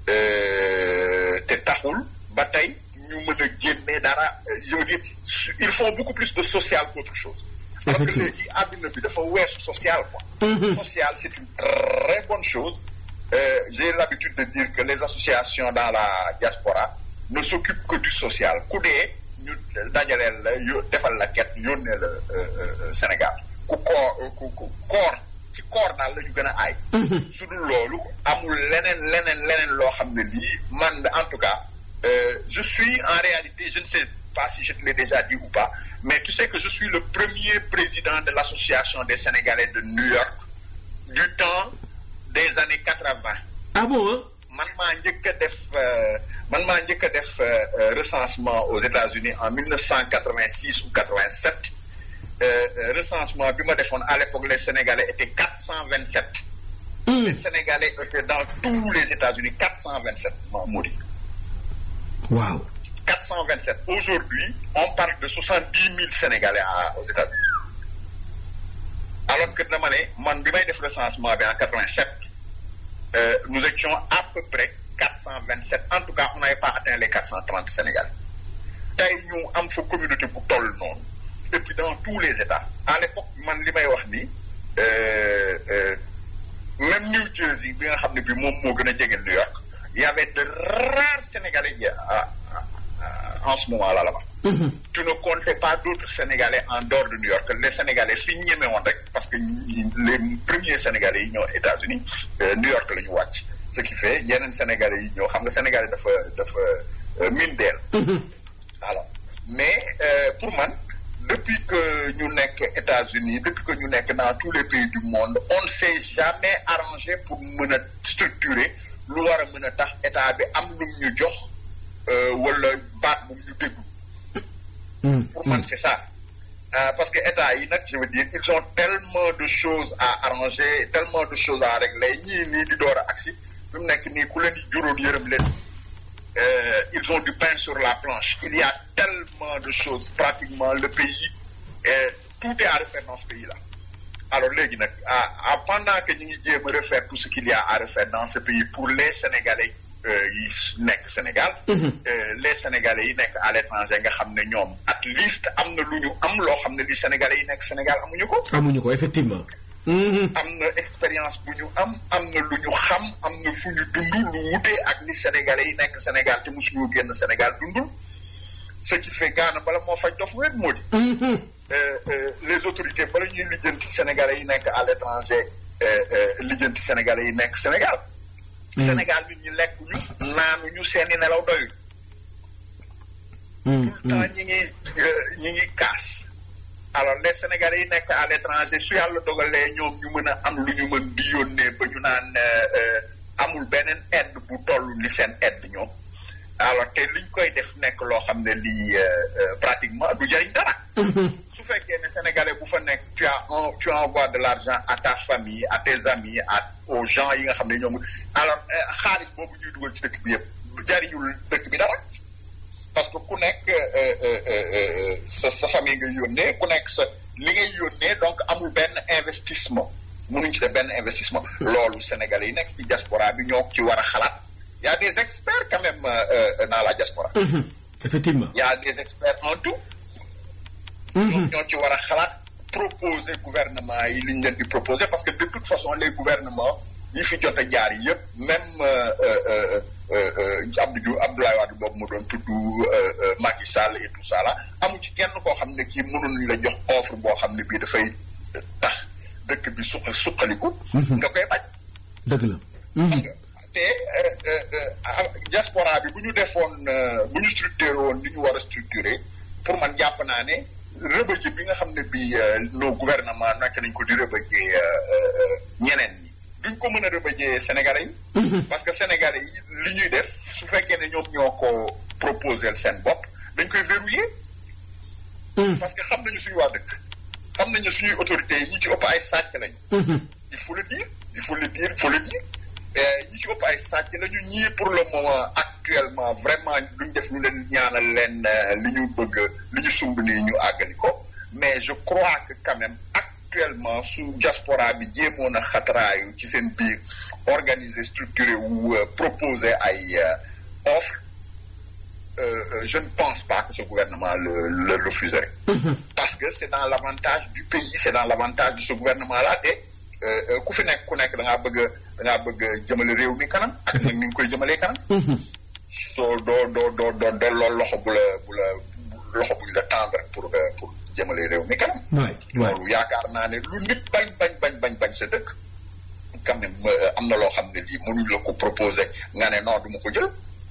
Speaker 8: te taxul ba tey ñu mën a génne dara je veux dire ils font beaucoup plus de social qu'autre chose alors que léegi àdduna bi dafa weesu social quoi social c'est une très bonne chose euh, j'ai l'habitude de dire que les associations dans la diaspora ne s'occupent que du social ku dee ñu dajaleel la yo defal la ket yónnee la Sénégal ku koor ku koor ci koor daal la ñu gën a aay su dul loolu amul leneen leneen leneen loo xam ne lii man en tout cas euh, je suis en réalité je ne sais pas si je te l'ai déjà dit ou pas mais tu sais que je suis le premier président de l'association des Sénégalais de New York du temps des années quatre-vingt
Speaker 2: ah bon
Speaker 8: man maa njëkk a def man maa njëkk a def recensement aux États-Unis en 1986 ou 87 recensement bi ma defoon à l'époque les Sénégalais étaient 427 les Sénégalais étaient dans tous les États-Unis 427 moo di
Speaker 2: waaw
Speaker 8: 427 aujourd'hui on parle de 70 000 Sénégalais à, aux États-Unis alors que dama ne man bi may def recensement bi en 87 euh, nous étions à peu près 427 en tout cas on n'avait pas atteint les 430 Sénégalais tey ñu am fa communauté bu toll noonu et puis dans tous les États à l'époque man li may wax nii même New Jersey bi nga xam ne bi moom moo gën a jege New York il y avait de rares Sénégalais yi en ce moment là là-bas. tu ne comptais pas d'autres Sénégalais en dehors de New York les Sénégalais fi ñu ñeme woon rek parce que les premiers Sénégalais yi ñëw États-Unis New York la ñu wàcc ce qui fait yeneen Sénégalais yi ñëw xam nga Sénégalais dafa dafa mine deel alors mais pour man depuis que ñu nekk États-Unis depuis que ñu nekk dans tous les pays du monde on ne s'est jamais arrangé pour mën a structurer lu war a mën a tax état bi am lu ñu jox wala baat bu ñu déglu pour man c'est ça euh, parce que état yi nag je veux dire ils ont tellement de choses à arranger tellement de choses à régler ñii nii di door a agsi fi mu nekk nii ku leen di juróon yërëm leen ils ont du pain sur la planche il y a tellement de choses pratiquement le pays euh, tout est à refaire dans ce pays là alors léegi nag à pendant que ñu ngi jéem a refaire tout ce qu'il y a à refaire dans ce pays pour les Sénégalais yi nekk Sénégal les Sénégalais yi nekk à l'étranger nga xam ne ñoom at least am na lu ñu am loo xam ne li Sénégalais yi nekk Sénégal amuñu ko
Speaker 2: amuñu ko effectivement
Speaker 8: am na expérience bu ñu am am na lu ñu xam am na fu ñu dund lu wutee ak li Sénégalais yi nekk Sénégal te mosuñu génn Sénégal dundul ce qui fait gaana bala moo faj dof wéet moo di les autorités bala ñuy lijjanti Sénégalais yi nekk à l'étranger lijjanti Sénégalais yi nekk Sénégal Sénégal nit ñi lekk ñu naanu ñu seeni nelaw doyul tout le temps ñi ngi ñi ngi kaas alors les Sénégalais yi nekk à l'étranger su yàlla dogalee ñoom ñu mën a am lu ñu mën di yónnee ba ñu naan amul beneen aide bu toll ni seen aide ñoom alors te liñ koy def nekk loo xam ne lii pratiquement du jariñ dara su fekkee ne Sénégalais bu fa nekk tu as un tu envoies de l'argent à ta famille à tes amis à aux gens yi nga xam ne ñoom alors xaalis boobu ñuy dugal ci dëkk bi yëpp jariñul dëkk bi dara parce que ku nekk sa sa famille nga yónnee ku nekk sa li ngay yónnee donc amul benn investissement mënuñ ci def benn investissement loolu sénégalais yi nekk ci diaspora bi ñoo ci war a xalaat y a des experts quand même euh, dans la diaspora
Speaker 2: effectivement
Speaker 8: y a des experts en tout ñoom ñoo ci war a xalaat proposer gouvernement yi li ñu leen di proposer parce que de toute façon les gouvernements yi fi jot a jaar yëpp même Abdou Diouf Abdoulaye Wade boobu mu doon tudd Macky Sall et tout ça là amu ci kenn koo xam ne kii mënuñ la jox offre boo xam ne bii dafay tax dëkk bi suq suqaliku nga koy bañ
Speaker 2: dëgg la
Speaker 8: xam nga te diaspora bi bu ñu defoon bu ñu structuré woon ni ñu war a structuré pour man jàpp naa ne rëbëje bi nga xam ne bi nos gouvernement nekk nañ ko di rëbëje ñeneen ñi duñ ko mën a rëbëjee Sénégalais yi parce que Sénégalais yi li ñuy def su fekkee ne ñoom ñoo ko proposé seen bopp dañ koy verrouiller parce que xam nañu suñu waa dëkk xam nañu suñuy autorités yi ñi ci ëpp ay sàcc lañ il faut le dire il faut le dire il faut le dire ñi ci ëpp ay sàcc lañu ñii pour le moment actuellement vraiment duñ def lu leen ñaanal leen li ñu bëgg li ñu sumb nii ñu àggali ko mais je crois que quand même actuellement su diaspora bi jéemoon a xataraayu ci seen biir organiser structuré ou proposer ay offre je ne pense pas que ce gouvernement le, le refuserait. Parce que c'est dans l'avantage du pays, c'est dans l'avantage de ce gouvernement-là. Et ku fi nekk ku nekk da ngaa bëgg da ngaa bëgg jëmale réew mi kanam. ak nag ni nga koy jëmalee kanam. soo doo doo doo doo delloo loxo bu la bu la loxo buñ la tendre pour pour jëmale réew mi kanam.
Speaker 2: waay waay
Speaker 8: loolu yaakaar naa ne lu nit bañ bañ bañ bañ bañ sa dëkk. quand même am na loo xam ne lii mënuñ la ko proposer nga ne non du ma ko jël.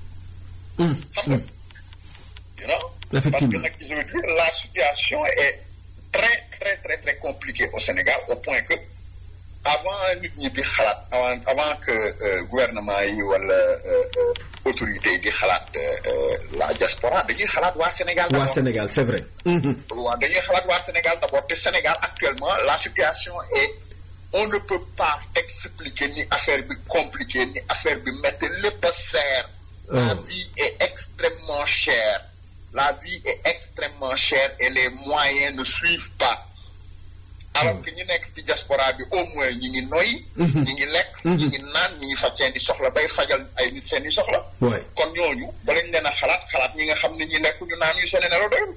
Speaker 8: xam nga. you know
Speaker 2: Effectivement.
Speaker 8: parce que nag je veux dire la situation est très très très très compliquée au Sénégal au point que avant nit ñi di xalaat avant avant que euh, gouvernement yi wala euh, euh, autorités yi di xalaat la diaspora dañuy xalaat waa Sénégal
Speaker 2: waa
Speaker 8: d'abord.
Speaker 2: Sénégal c'est vrai
Speaker 8: waaw dañuy xalaat waa Sénégal d'abord te Sénégal actuellement la situation est on ne peut pas expliquer ni affaire bi compliquée ni affaire bi métti lépp a seer la
Speaker 2: Oh.
Speaker 8: vie est extrêmement chère la vie est extrêmement chère et les moyens ne suivent pas alors que ñi nekk ci diaspora bi au moins ñi ngi noyyi ñi ngi lekk ñi ngi naan ñi ngi faj seen i soxla bay fajal ay nit seen i soxla
Speaker 2: waay
Speaker 8: kon ñooñu ba lañ leen a xalaat xalaat ñi nga xam ne ñi lekk ñu naan ñu seen nelaw doyul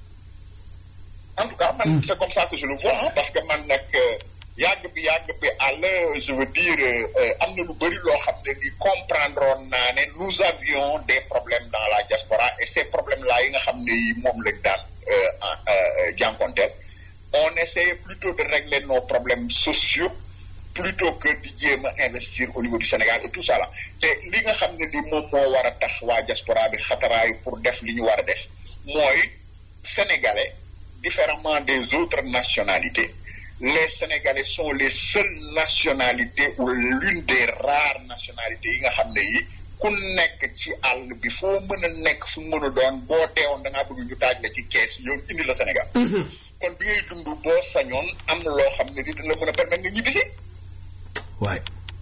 Speaker 8: en tout cas man c'est comme ça que je le vois hein, parce que man nag euh, yàgg bi yàgg bi àll je veux dire euh, am na lu bëri loo xam ne ni comprendre woon naa ne nous avions des problèmes dans la diaspora et ces problèmes là yi nga xam ne yi moom lañ daan euh, en- euh, jànkonteel on essayait plutôt de régler nos problèmes sociaux plutôt que di jéem a investir au niveau du Sénégal et tout ça là te li nga xam ne ni moom moo war a tax waa diaspora bi xataraayu pour def li ñu war a def mooy sénégalais différemment des autres nationalités les sénégalais sont les seules nationalités ou l'une des rares nationalités yi nga xam ne yi ku nekk ci àll bi foo mën a nekk fu mën a doon boo teewoon da ngaa bëgg ñu taaj la ci kees yow indi la Sénégal kon bi ngay dund boo sañoon am na loo xam ne di dina la mën a permettre nga ñibbisi
Speaker 2: waay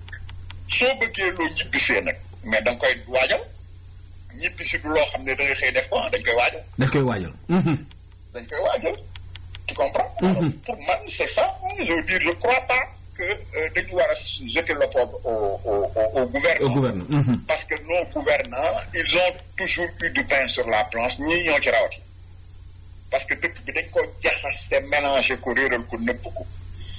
Speaker 8: soo bëggee loo ñibbisee nag mais da nga koy waajal ñibbisi du loo xam ne da ngay xëy def ko ah dañ koy waajal
Speaker 2: dañ koy waajal
Speaker 8: dañ koy waajal tu comprends Alors, pour man c'est ça je veux dire je crois pas que euh, dañu war a jeter l'opprobre au au au au gouvernement
Speaker 2: au gouvernement
Speaker 8: parce que nos gouvernants ils ont toujours eu du pain sur la planche ñii ñoo ci rawati parce que dëkk bi dañ ko jaxase mélanger ko réeral ko nëbb ko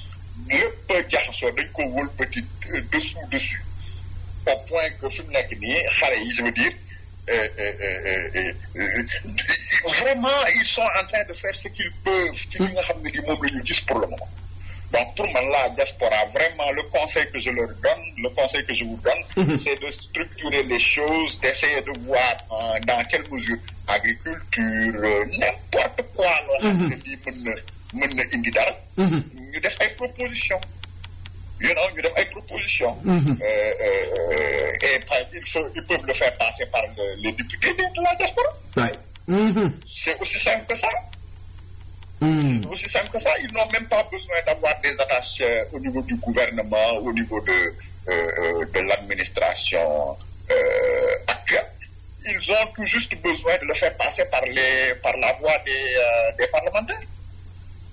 Speaker 8: lépp a jaxasoo dañ ko wëlbati euh, dessous dessus au point que fi mu nekk nii xale yi je veux dire euh, euh, euh, euh, euh, vraiment ils sont en train de faire ce qu'ils peuvent ci li nga xam ne li moom la ñu gis pour le moment donc pour man la diaspora vraiment le conseil que je leur donne le conseil que je vous donne c'est de structurer les choses d'essayer de voir euh, dans quelle mesure agriculture euh, n'importe quoi loo xam ne lii mën na mën na indi dara ñu def ay propositions you know ñu def ay propositions Euh, euh, et par ils, se- ils peuvent le faire passer par le- les députés de, de la diaspora
Speaker 2: waay
Speaker 8: c'est aussi simple que ça c'est aussi simple que ça ils n'ont même pas besoin d'avoir des attaches euh, au niveau du gouvernement au niveau de euh, euh, de l'administration euh, actuelle ils ont tout juste besoin de le faire passer par les par la voie des euh, des parlementaires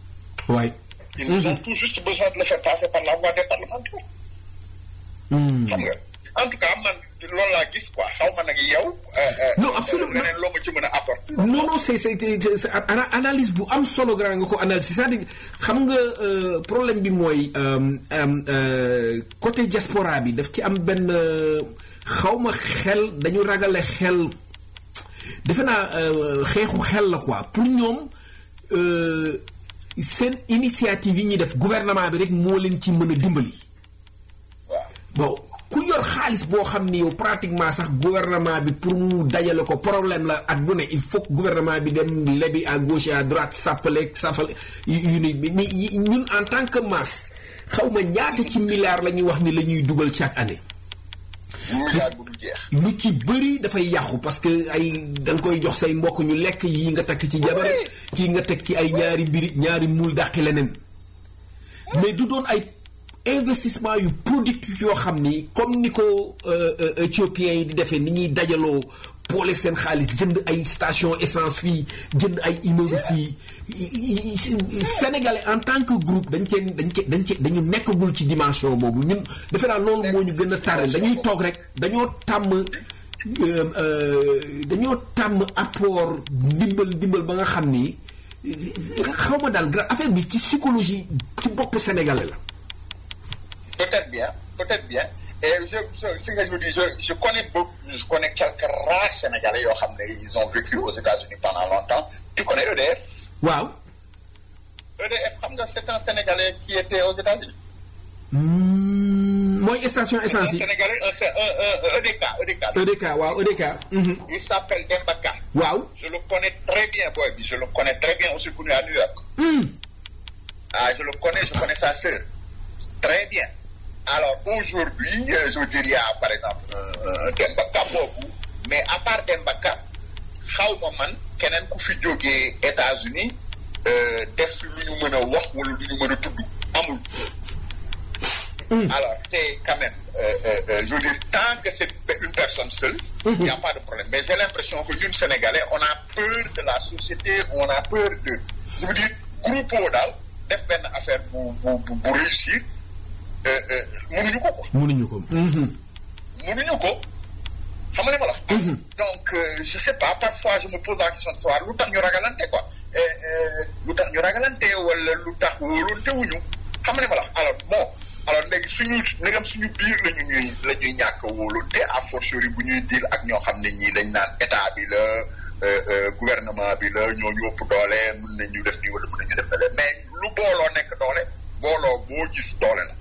Speaker 2: waay
Speaker 8: ils ont tout juste besoin de le faire passer par la voie des parlementaires xam nga en tout cas man loolu laa gis quoi xaw ma nag yow
Speaker 2: non absolument
Speaker 8: leneen loo ma ci mën a apporter
Speaker 2: non non c'est c'est c'est ana- analyse bu am solo grand nga ko analyse c'est-à-dire xam nga euh, problème bi mooy euh, euh, euh, côté diaspora bi daf ci am benn xaw ma xel dañu ragale xel defe naa euh, xeexu xel la quoi pour ñoom euh, seen initiative yi ñuy def gouvernement bi rek moo leen ci mën a dimbali.
Speaker 8: waaw
Speaker 2: bon ku yor xaalis boo xam ni yow pratiquement sax gouvernement bi pour mu dajale ko problème la at bu ne il faut que gouvernement bi dem lebi à gauche et à droite sàppaleeg sàppale yu yu ni ni ñun en tant que masse xaw ma ñaata ci milliards la ñuy wax ni la ñuy dugal chaque année.
Speaker 8: milliard bu du jeex
Speaker 2: lu ci bëri dafay yàqu parce que ay da nga koy jox say mbokk ñu lekk yi nga takk ci jabar kii nga teg ci ay ñaari mbiri ñaari muul dàqi leneen mais du doon ay investissement yu productif yoo xam ni comme ni ko euh, euh, éthiopiens yi di defee ni ñuy dajaloo boole seen xaalis jënd ay station essence fii jënd ay immeuble fii sénégalais en tant que groupe dañ cee dañ cee dañ cee dañu nekkagul ci dimension boobu ñun defe naa loolu moo ñu gën a tàrrel dañuy toog rek dañoo tàmm euh, euh, dañoo tàmm apport ndimbal ndimbal ba nga xam ni xaw ma daal gra- affaire bi ci psychologie ci bopp sénégalais la
Speaker 8: peut-être bien peut-être bien et je je si nga je dis je je connais beaucoup je connais quelques rares sénégalais yoo xam ne ils ont vécu aux États-Unis pendant longtemps tu connais EDF
Speaker 2: waaw
Speaker 8: EDF xam nga c'est un sénégalais qui était aux États-Unis
Speaker 2: Hmm, mooy station
Speaker 8: un
Speaker 2: essence yi
Speaker 8: sénégalais un c'est un un EDK EDK
Speaker 2: EDK waaw EDK mhm.
Speaker 8: il s'appelle Demba Ka
Speaker 2: waaw
Speaker 8: je le connais très bien boy bi je le connais très bien aussi connu à New York
Speaker 2: Hmm.
Speaker 8: ah je le connais je connais sa sœur très bien alors aujourd'hui euh, je veux dire il y a par exemple un un Demba Ka boobu mais à part Demba Ka xaw ma man keneen ku fi jógee États-Unis euh, def lu ñu mën a wax wala lu ñu mën a tudd amul alors te quand même euh, euh, euh, je veux dire tant que c'est une personne seule il n'y a pas de problème mais j'ai l'impression que ñun Sénégalais on a peur de la société on a peur de je veux dire groupe daal def benn affaire bu bu bu bu réussir euh, euh, mënuñu ko quoi
Speaker 2: mënuñu ko Mhm.
Speaker 8: mënuñu ko xam nga li ma la wax. donc euh, je sais pas parfois je me pose la question de savoir lu tax ñu ragalante quoi Eh, eh, lu tax ñu ragalante wala lu tax wóolonte wuñu xam nga li ma la wax alors bon alors léegi suñu ndegam suñu biir la ñu ñuy la ñuy ñàkk a wóolonte à fortiori bu ñuy deal ak ñoo xam ne ñii dañ naan état bi la euh, euh, gouvernement bi la ñoo ñu ëpp doole mën nañu def nii wala mën nañu def na mais lu booloo nekk doole booloo boo gis doole la.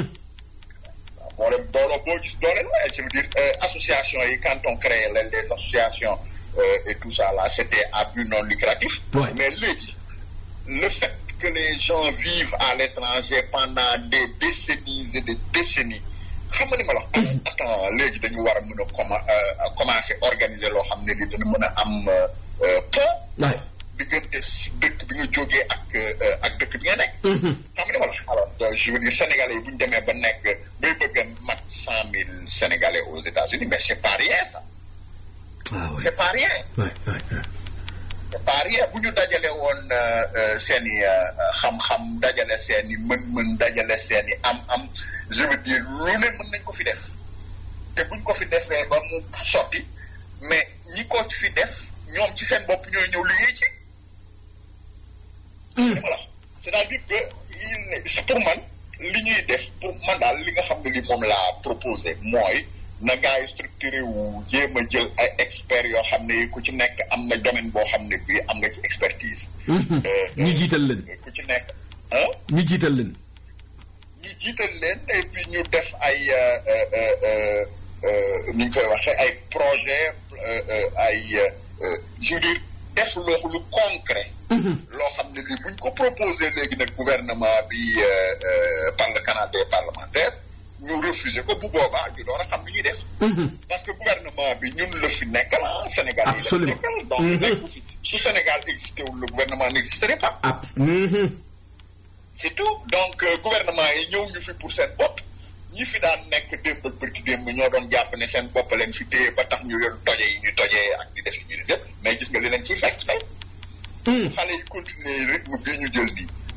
Speaker 8: boole booloo boo gis doole la je veux dire euh, association yi quand on crée les, les associations euh, et tout ça là c'était à but non lucratif
Speaker 2: Ouais.
Speaker 8: mais léegi le fait que les gens vivent à l'étranger pendant des décennies et des décennies xam nga ni ma la wax attends léegi dañu war a mën a commen euh, commencer organiser loo xam ne li dana mën a am euh, euh, pont
Speaker 2: waay
Speaker 8: diggante si dëkk bi nga jógee ak euh, ak dëkk bi nga nekk. xam nga dama la alors euh, je veux dire sénégalais yi bu ñu demee ba nekk bay bëgg a mat cent mille sénégalais aux États-Unis mais c'est pas rien ça
Speaker 2: ah ouais
Speaker 8: c'est pas rien
Speaker 2: ouais ouais ouais.
Speaker 8: c'est pas rien bu ñu dajale woon euh, euh, seen i euh, xam-xam dajale seen i mën-mën dajale seen i am-am je veux dire lu ne mën nañ ko fi def te buñ ko fi defee ba mu sotti mais ñi ko fi def ñoom ci seen bopp ñooy ñëw liggéey ci. voilà c'est-à-dire que il c'est pour man li ñuy def pour man daal li nga xam ne li moom laa proposé mooy na gars yi structuré wu jéem a jël ay experts yoo xam ne ku ci nekk am na domaine boo xam ne bii am nga ci expertise. Euh,
Speaker 2: ñu jiital leen
Speaker 8: ku ci nekk ah
Speaker 2: ñu jiital leen
Speaker 8: ñu jiital leen et puis ñu def ay euh, euh, euh, euh, ni ñu koy waxee ay projet euh, euh, ay euh, je veux dire def loo lu concret. loo xam ne li buñ ko proposé léegi nag gouvernement bi euh, euh, par le canal des parlementaires ñu refusé ko bu boobaa ñu door a xam ni ñuy def. parce que gouvernement bi ñun la fi nekkal ah Sénégal yi la fi
Speaker 2: Absolument.
Speaker 8: nekkal donc nekku fi su Sénégal existé wul le gouvernement n'existerait pas.
Speaker 2: ab mhm.
Speaker 8: c'est tout donc euh, gouvernement yi ñëw ñu fi pour seen bopp ñi fi daan nekk démb ak bërki démb ñoo doon jàpp ne seen bopp leen fi téye ba tax ñu leen toje yi ñu tojee ak di def yi ñu di def mais gis nga li leen ciy fekk tey xale yi continuer rythme bii ñu jël nii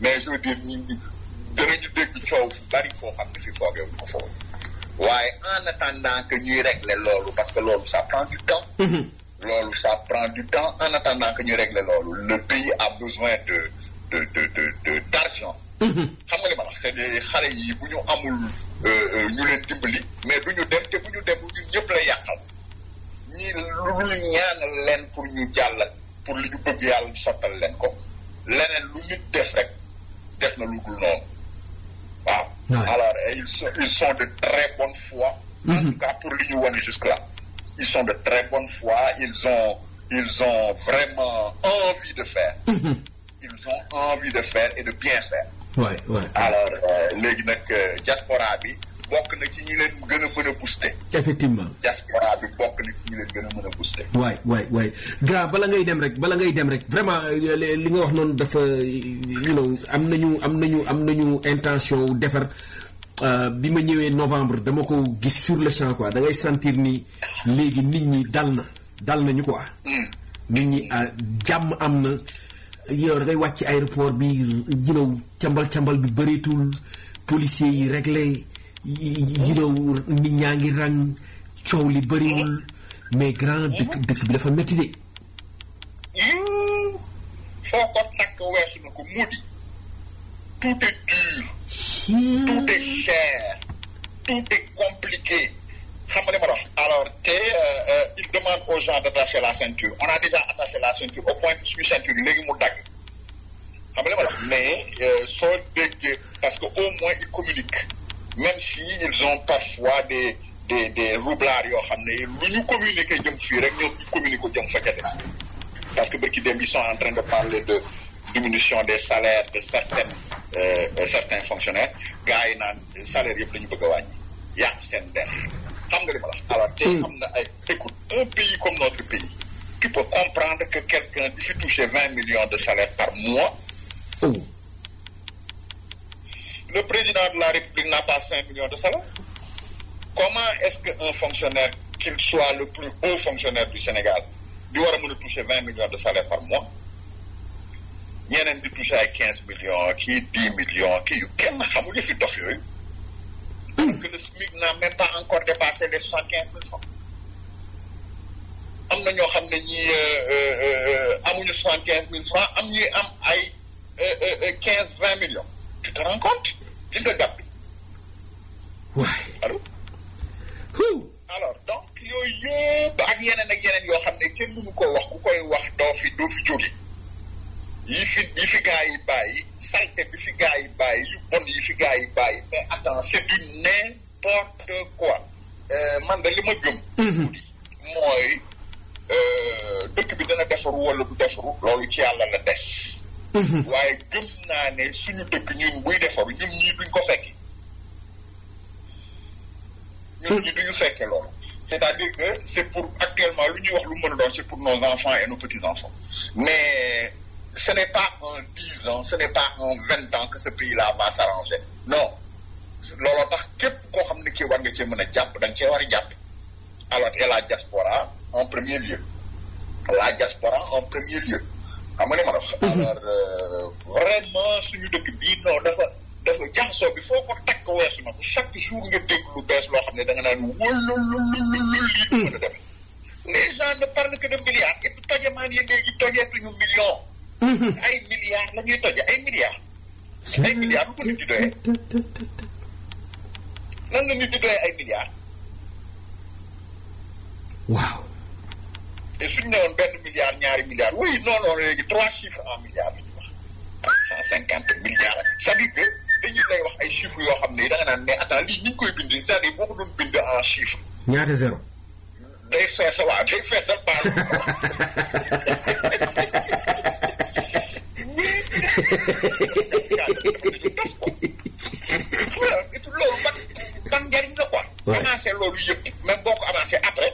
Speaker 8: mais je veux dire ñu danañu dégg coow fu bari foo xam ne fi foogee ko foofu waaye en attendant que ñuy régler loolu parce que loolu ça prend du temps loolu ça prend du temps en attendant que ñu régler loolu le pays a besoin de de de de de d'argent xam nga li ma wax c'est des xale yi bu ñu amul ñu leen dimbali mais du ñu dem te bu ñu dem ñun ñëpp la yàqal ñi lu ñu ñaanal leen pour ñu jàll pour li ñu bëgg yàlla sottal leen ko leneen lu nit def rek def na lu dul noonu waaw alors ils sont ils sont de très bonne foi en tout cas pour li ñu wane jusque là ils sont de très bonne foi ils ont ils ont vraiment envie de faire ils ont envie de faire et de bien faire
Speaker 2: waay waay
Speaker 8: alors léegi nag diaspora bi bokk na ci ñi leen gën a mën a booster
Speaker 2: effectivement
Speaker 8: diaspora bi bokk na ci ñi leen gën a mën a booster
Speaker 2: waay waay waay grand bala ngay dem rek bala ngay dem rek vraiment li nga wax noonu dafa you know am nañu am nañu am nañu intention wu defar bi ma ñëwee novembre dama ko gis sur le champ quoi da ngay sentir ni léegi nit ñi dal na dal nañu quoi nit ñi jàmm am na yow da ngay wàcc aéroport bi you cambal cambal bi bëreetul policiers yi réglé you know nit ñaa ngi rang coow li bëriwul mais grand dëkk dëkk bi dafa métti de
Speaker 8: foo ko takk weesu na ko mu di tout est dur tout est cher tout est compliqué xam nga li ma wax alors te il demande aux gens d'attacher la ceinture on a déjà attaché la ceinture au point que suñu ceinture léegi mu dagg xam nga li ma wax mais soo déggee parce que au moins ils communiquent même si ils ont parfois des des des roublards yoo xam ne lu ñu communiquer jëm fii rek ñoom ñu communiquer jëm fa ca des parce que bërki dem ils sont en train de parler de diminution des salaires de certaines euh, certains fonctionnaires gars yi naan salaire yëpp la ñu bëgg a wàññi yàq seen der xam nga li ma la alors te xam na ay écoute un pays comme notre pays tu peux comprendre que quelqu'un di fi toucher vingt millions de salaire par mois le président de la République n'a pas cinq millions de salaire comment est-ce qu'un fonctionnaire qu'il soit le plus haut fonctionnaire du Sénégal di war a mën a toucher vingt millions de salaire par mois ñeneen di toucher ay quinze millions kii dix millions kii yu kenn xamul fi dof yooyu alors que le SMIC n'a même pas encore dépassé les soixante quinze mille francs am na ñoo xam ne ñi amuñu soixante quinze mille francs am ñuy am ay quinze vingt millions tu te rends compte gis nga gàpp bi
Speaker 2: waay
Speaker 8: allo alors donc yooyu yëpp ak yeneen ak yeneen yoo xam ne kenn mënu ko wax ku koy wax doo fi doo fi jóge yi fi yi fi gaa yi bàyyi salte bi fi gaa yi bàyyi yu bon yi fi gaa yi bàyyi mais attends c'est du n'importe quoi man de li ma gëm mooy dëkk bi dana defaru wala du defaru loolu ci yàlla la des waaye gëm naa ne suñu dëkk ñun buy defaru ñun ñii duñ ko fekki ñun ñi duñu fekke loolu c'est-à-dire que c'est pour actuellement lu ñuy wax lu mën a doon c'est pour nos enfants et nos petits-enfants mais ce n'est pas en dix ans ce n'est pas en vingt ans que ce pays-là va s'arranger non looloo tax képp koo xam ne kii war nga cee mën a jàpp da nga cee war a jàpp alors et la diaspora en premier lieu la diaspora en premier lieu xam nga ni ma la wax alors vraiment suñu dëkk bii non dafa dafa jaxasoo bi foo ko takk weesu na ko chaque jour nga dégg lu bees loo xam ne da nga naan wëlulululul lii du mën a def les gens ne parlent que de milliards et puis tojamaan yi léegi tojeetuñu millions ay milliards la ñuy toje ay milliards ay milliards lu ko nit di doyee lan la nit di doyee ay milliards
Speaker 2: waaw
Speaker 8: te suñu ne woon benn milliard ñaari milliards oui non non léegi trois chiffres en milliards la ñuy wax trois cent cinquante milliards c'est-à-dire que dañu lay wax ay chiffres yoo xam ne da nga naan mais attends lii ni ñu koy bind c'est-à-dire boo ko doon bind en chiffres
Speaker 2: ñaata zéro
Speaker 8: day fees waaw day feesal baal loolu ban ban njariñ la quoi avancé loolu yëpp même boo ko avancé après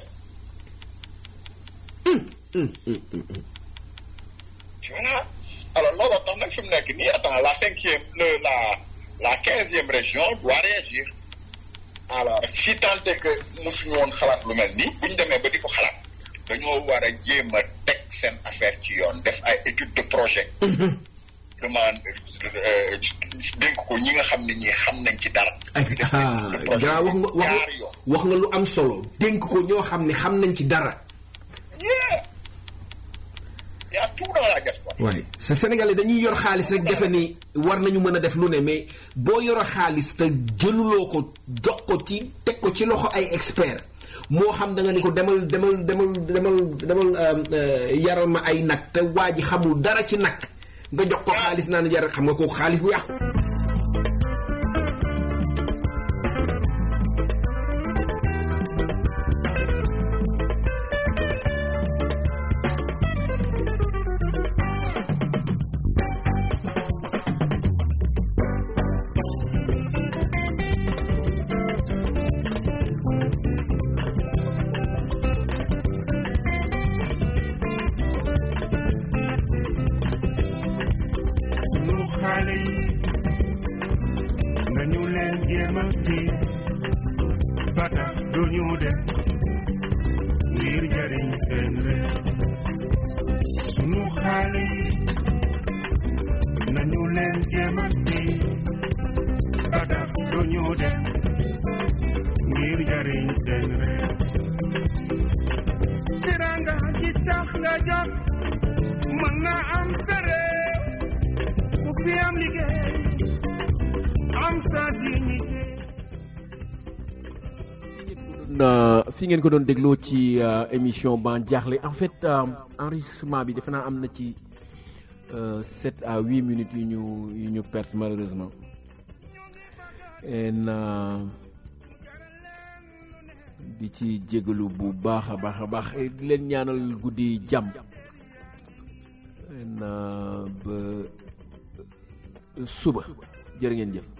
Speaker 8: voilà alors looloo tax nag fi mu nekk nii attends la cinquième le la la quinzième région doit réagir alors si tant est que mosuñu woon xalaat lu mel nii bu ñu demee ba di ko xalaat dañoo war a jéem a teg seen affaire ci yoon def ay étude de projet demande dénk ko ñi nga xam ne ñi xam nañ ci dara.
Speaker 9: ah grand wax nga wax nga wax nga lu am solo dénk ko ñoo xam ne xam nañ ci dara.
Speaker 8: yeah y a tout dans la diaspora.
Speaker 9: waaye sa Sénégalais dañuy yor xaalis rek defe ni war nañu mën a def lu ne mais boo yoro xaalis te jëluloo ko jox ko ci teg ko ci loxo ay expert moo xam da nga ni ko demal demal demal demal demal yaral ma ay nag te waa ji xamul dara ci nag nga jox ko xaalis naan jar xam nga ko xaalis bu yàqu.
Speaker 6: sunu xale yi nañu leen jéem a téye ba tax du ñu dem ngir jariñ seen réew sunu xale yi nañu leen jéem a téye ba tax du ñu dem ngir jariñ seen réew tiranga ji tax nga jot mën na am sa réew ku fi am liggéey am sa dignité
Speaker 2: na fi ngeen ko doon dégloo ci euh, émission ban jaaxle en fait euh, enregistrement bi defe naa am na ci euh, 7 à 8 minutes yu ñu yu ñu perte malheureusement en di ci jégalu bu baax a baax a baax et di leen ñaanal guddi jàmm en ba suba jërë ngeen jëf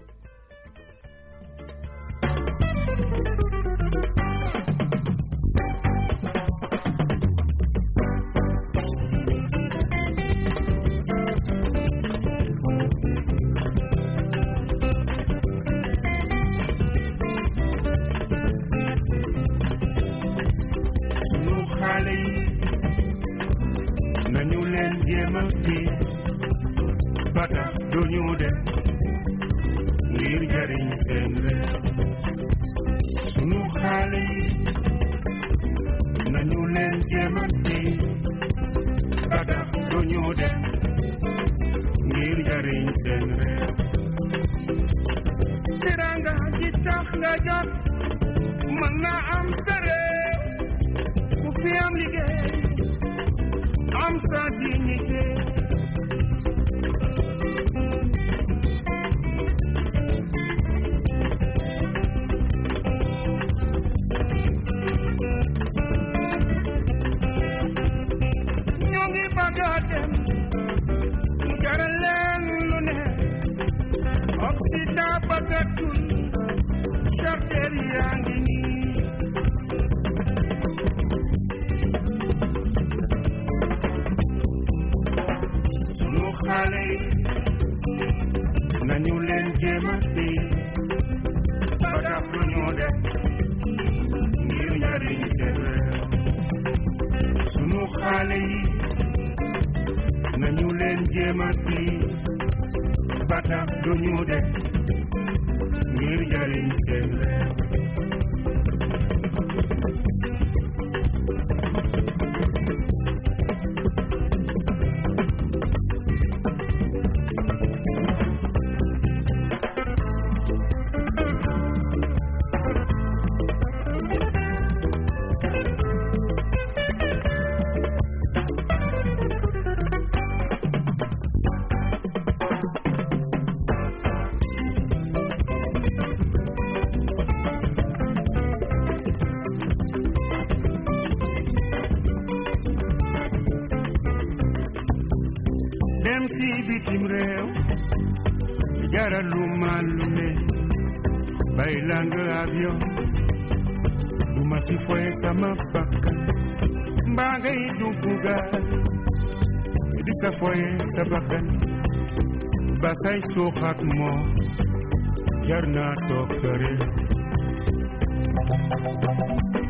Speaker 6: sunu xale yi nañu leen jéem a téye ba tax du ñu dem ngir jariñ seen réew sunu xale yi nañu leen jéem a téye ba tax du ñu dem ngir jariñ seen réew tiranga ji tax nga jot mën na am sa réew ku fi am liggéey am sa dignité ñoo ngi bëgg a dem mu jaral leen lu ne Occident bëggatul charter yaa ngi nii sunu xale yi nañu leen jéem a téye ba tax lu ñu def ngir njariñ seen réew sunu xale yi nañu leen jéem a téye ba tax lu ñu def ngir njariñ seen réew dem si bitim réew jaralu ma lu ne bay lang avion du ma si foye sama bakkan mbaa ngay dugg gaal di sa foye sa bakkan ba say suux ak moo jar naa toog sa réew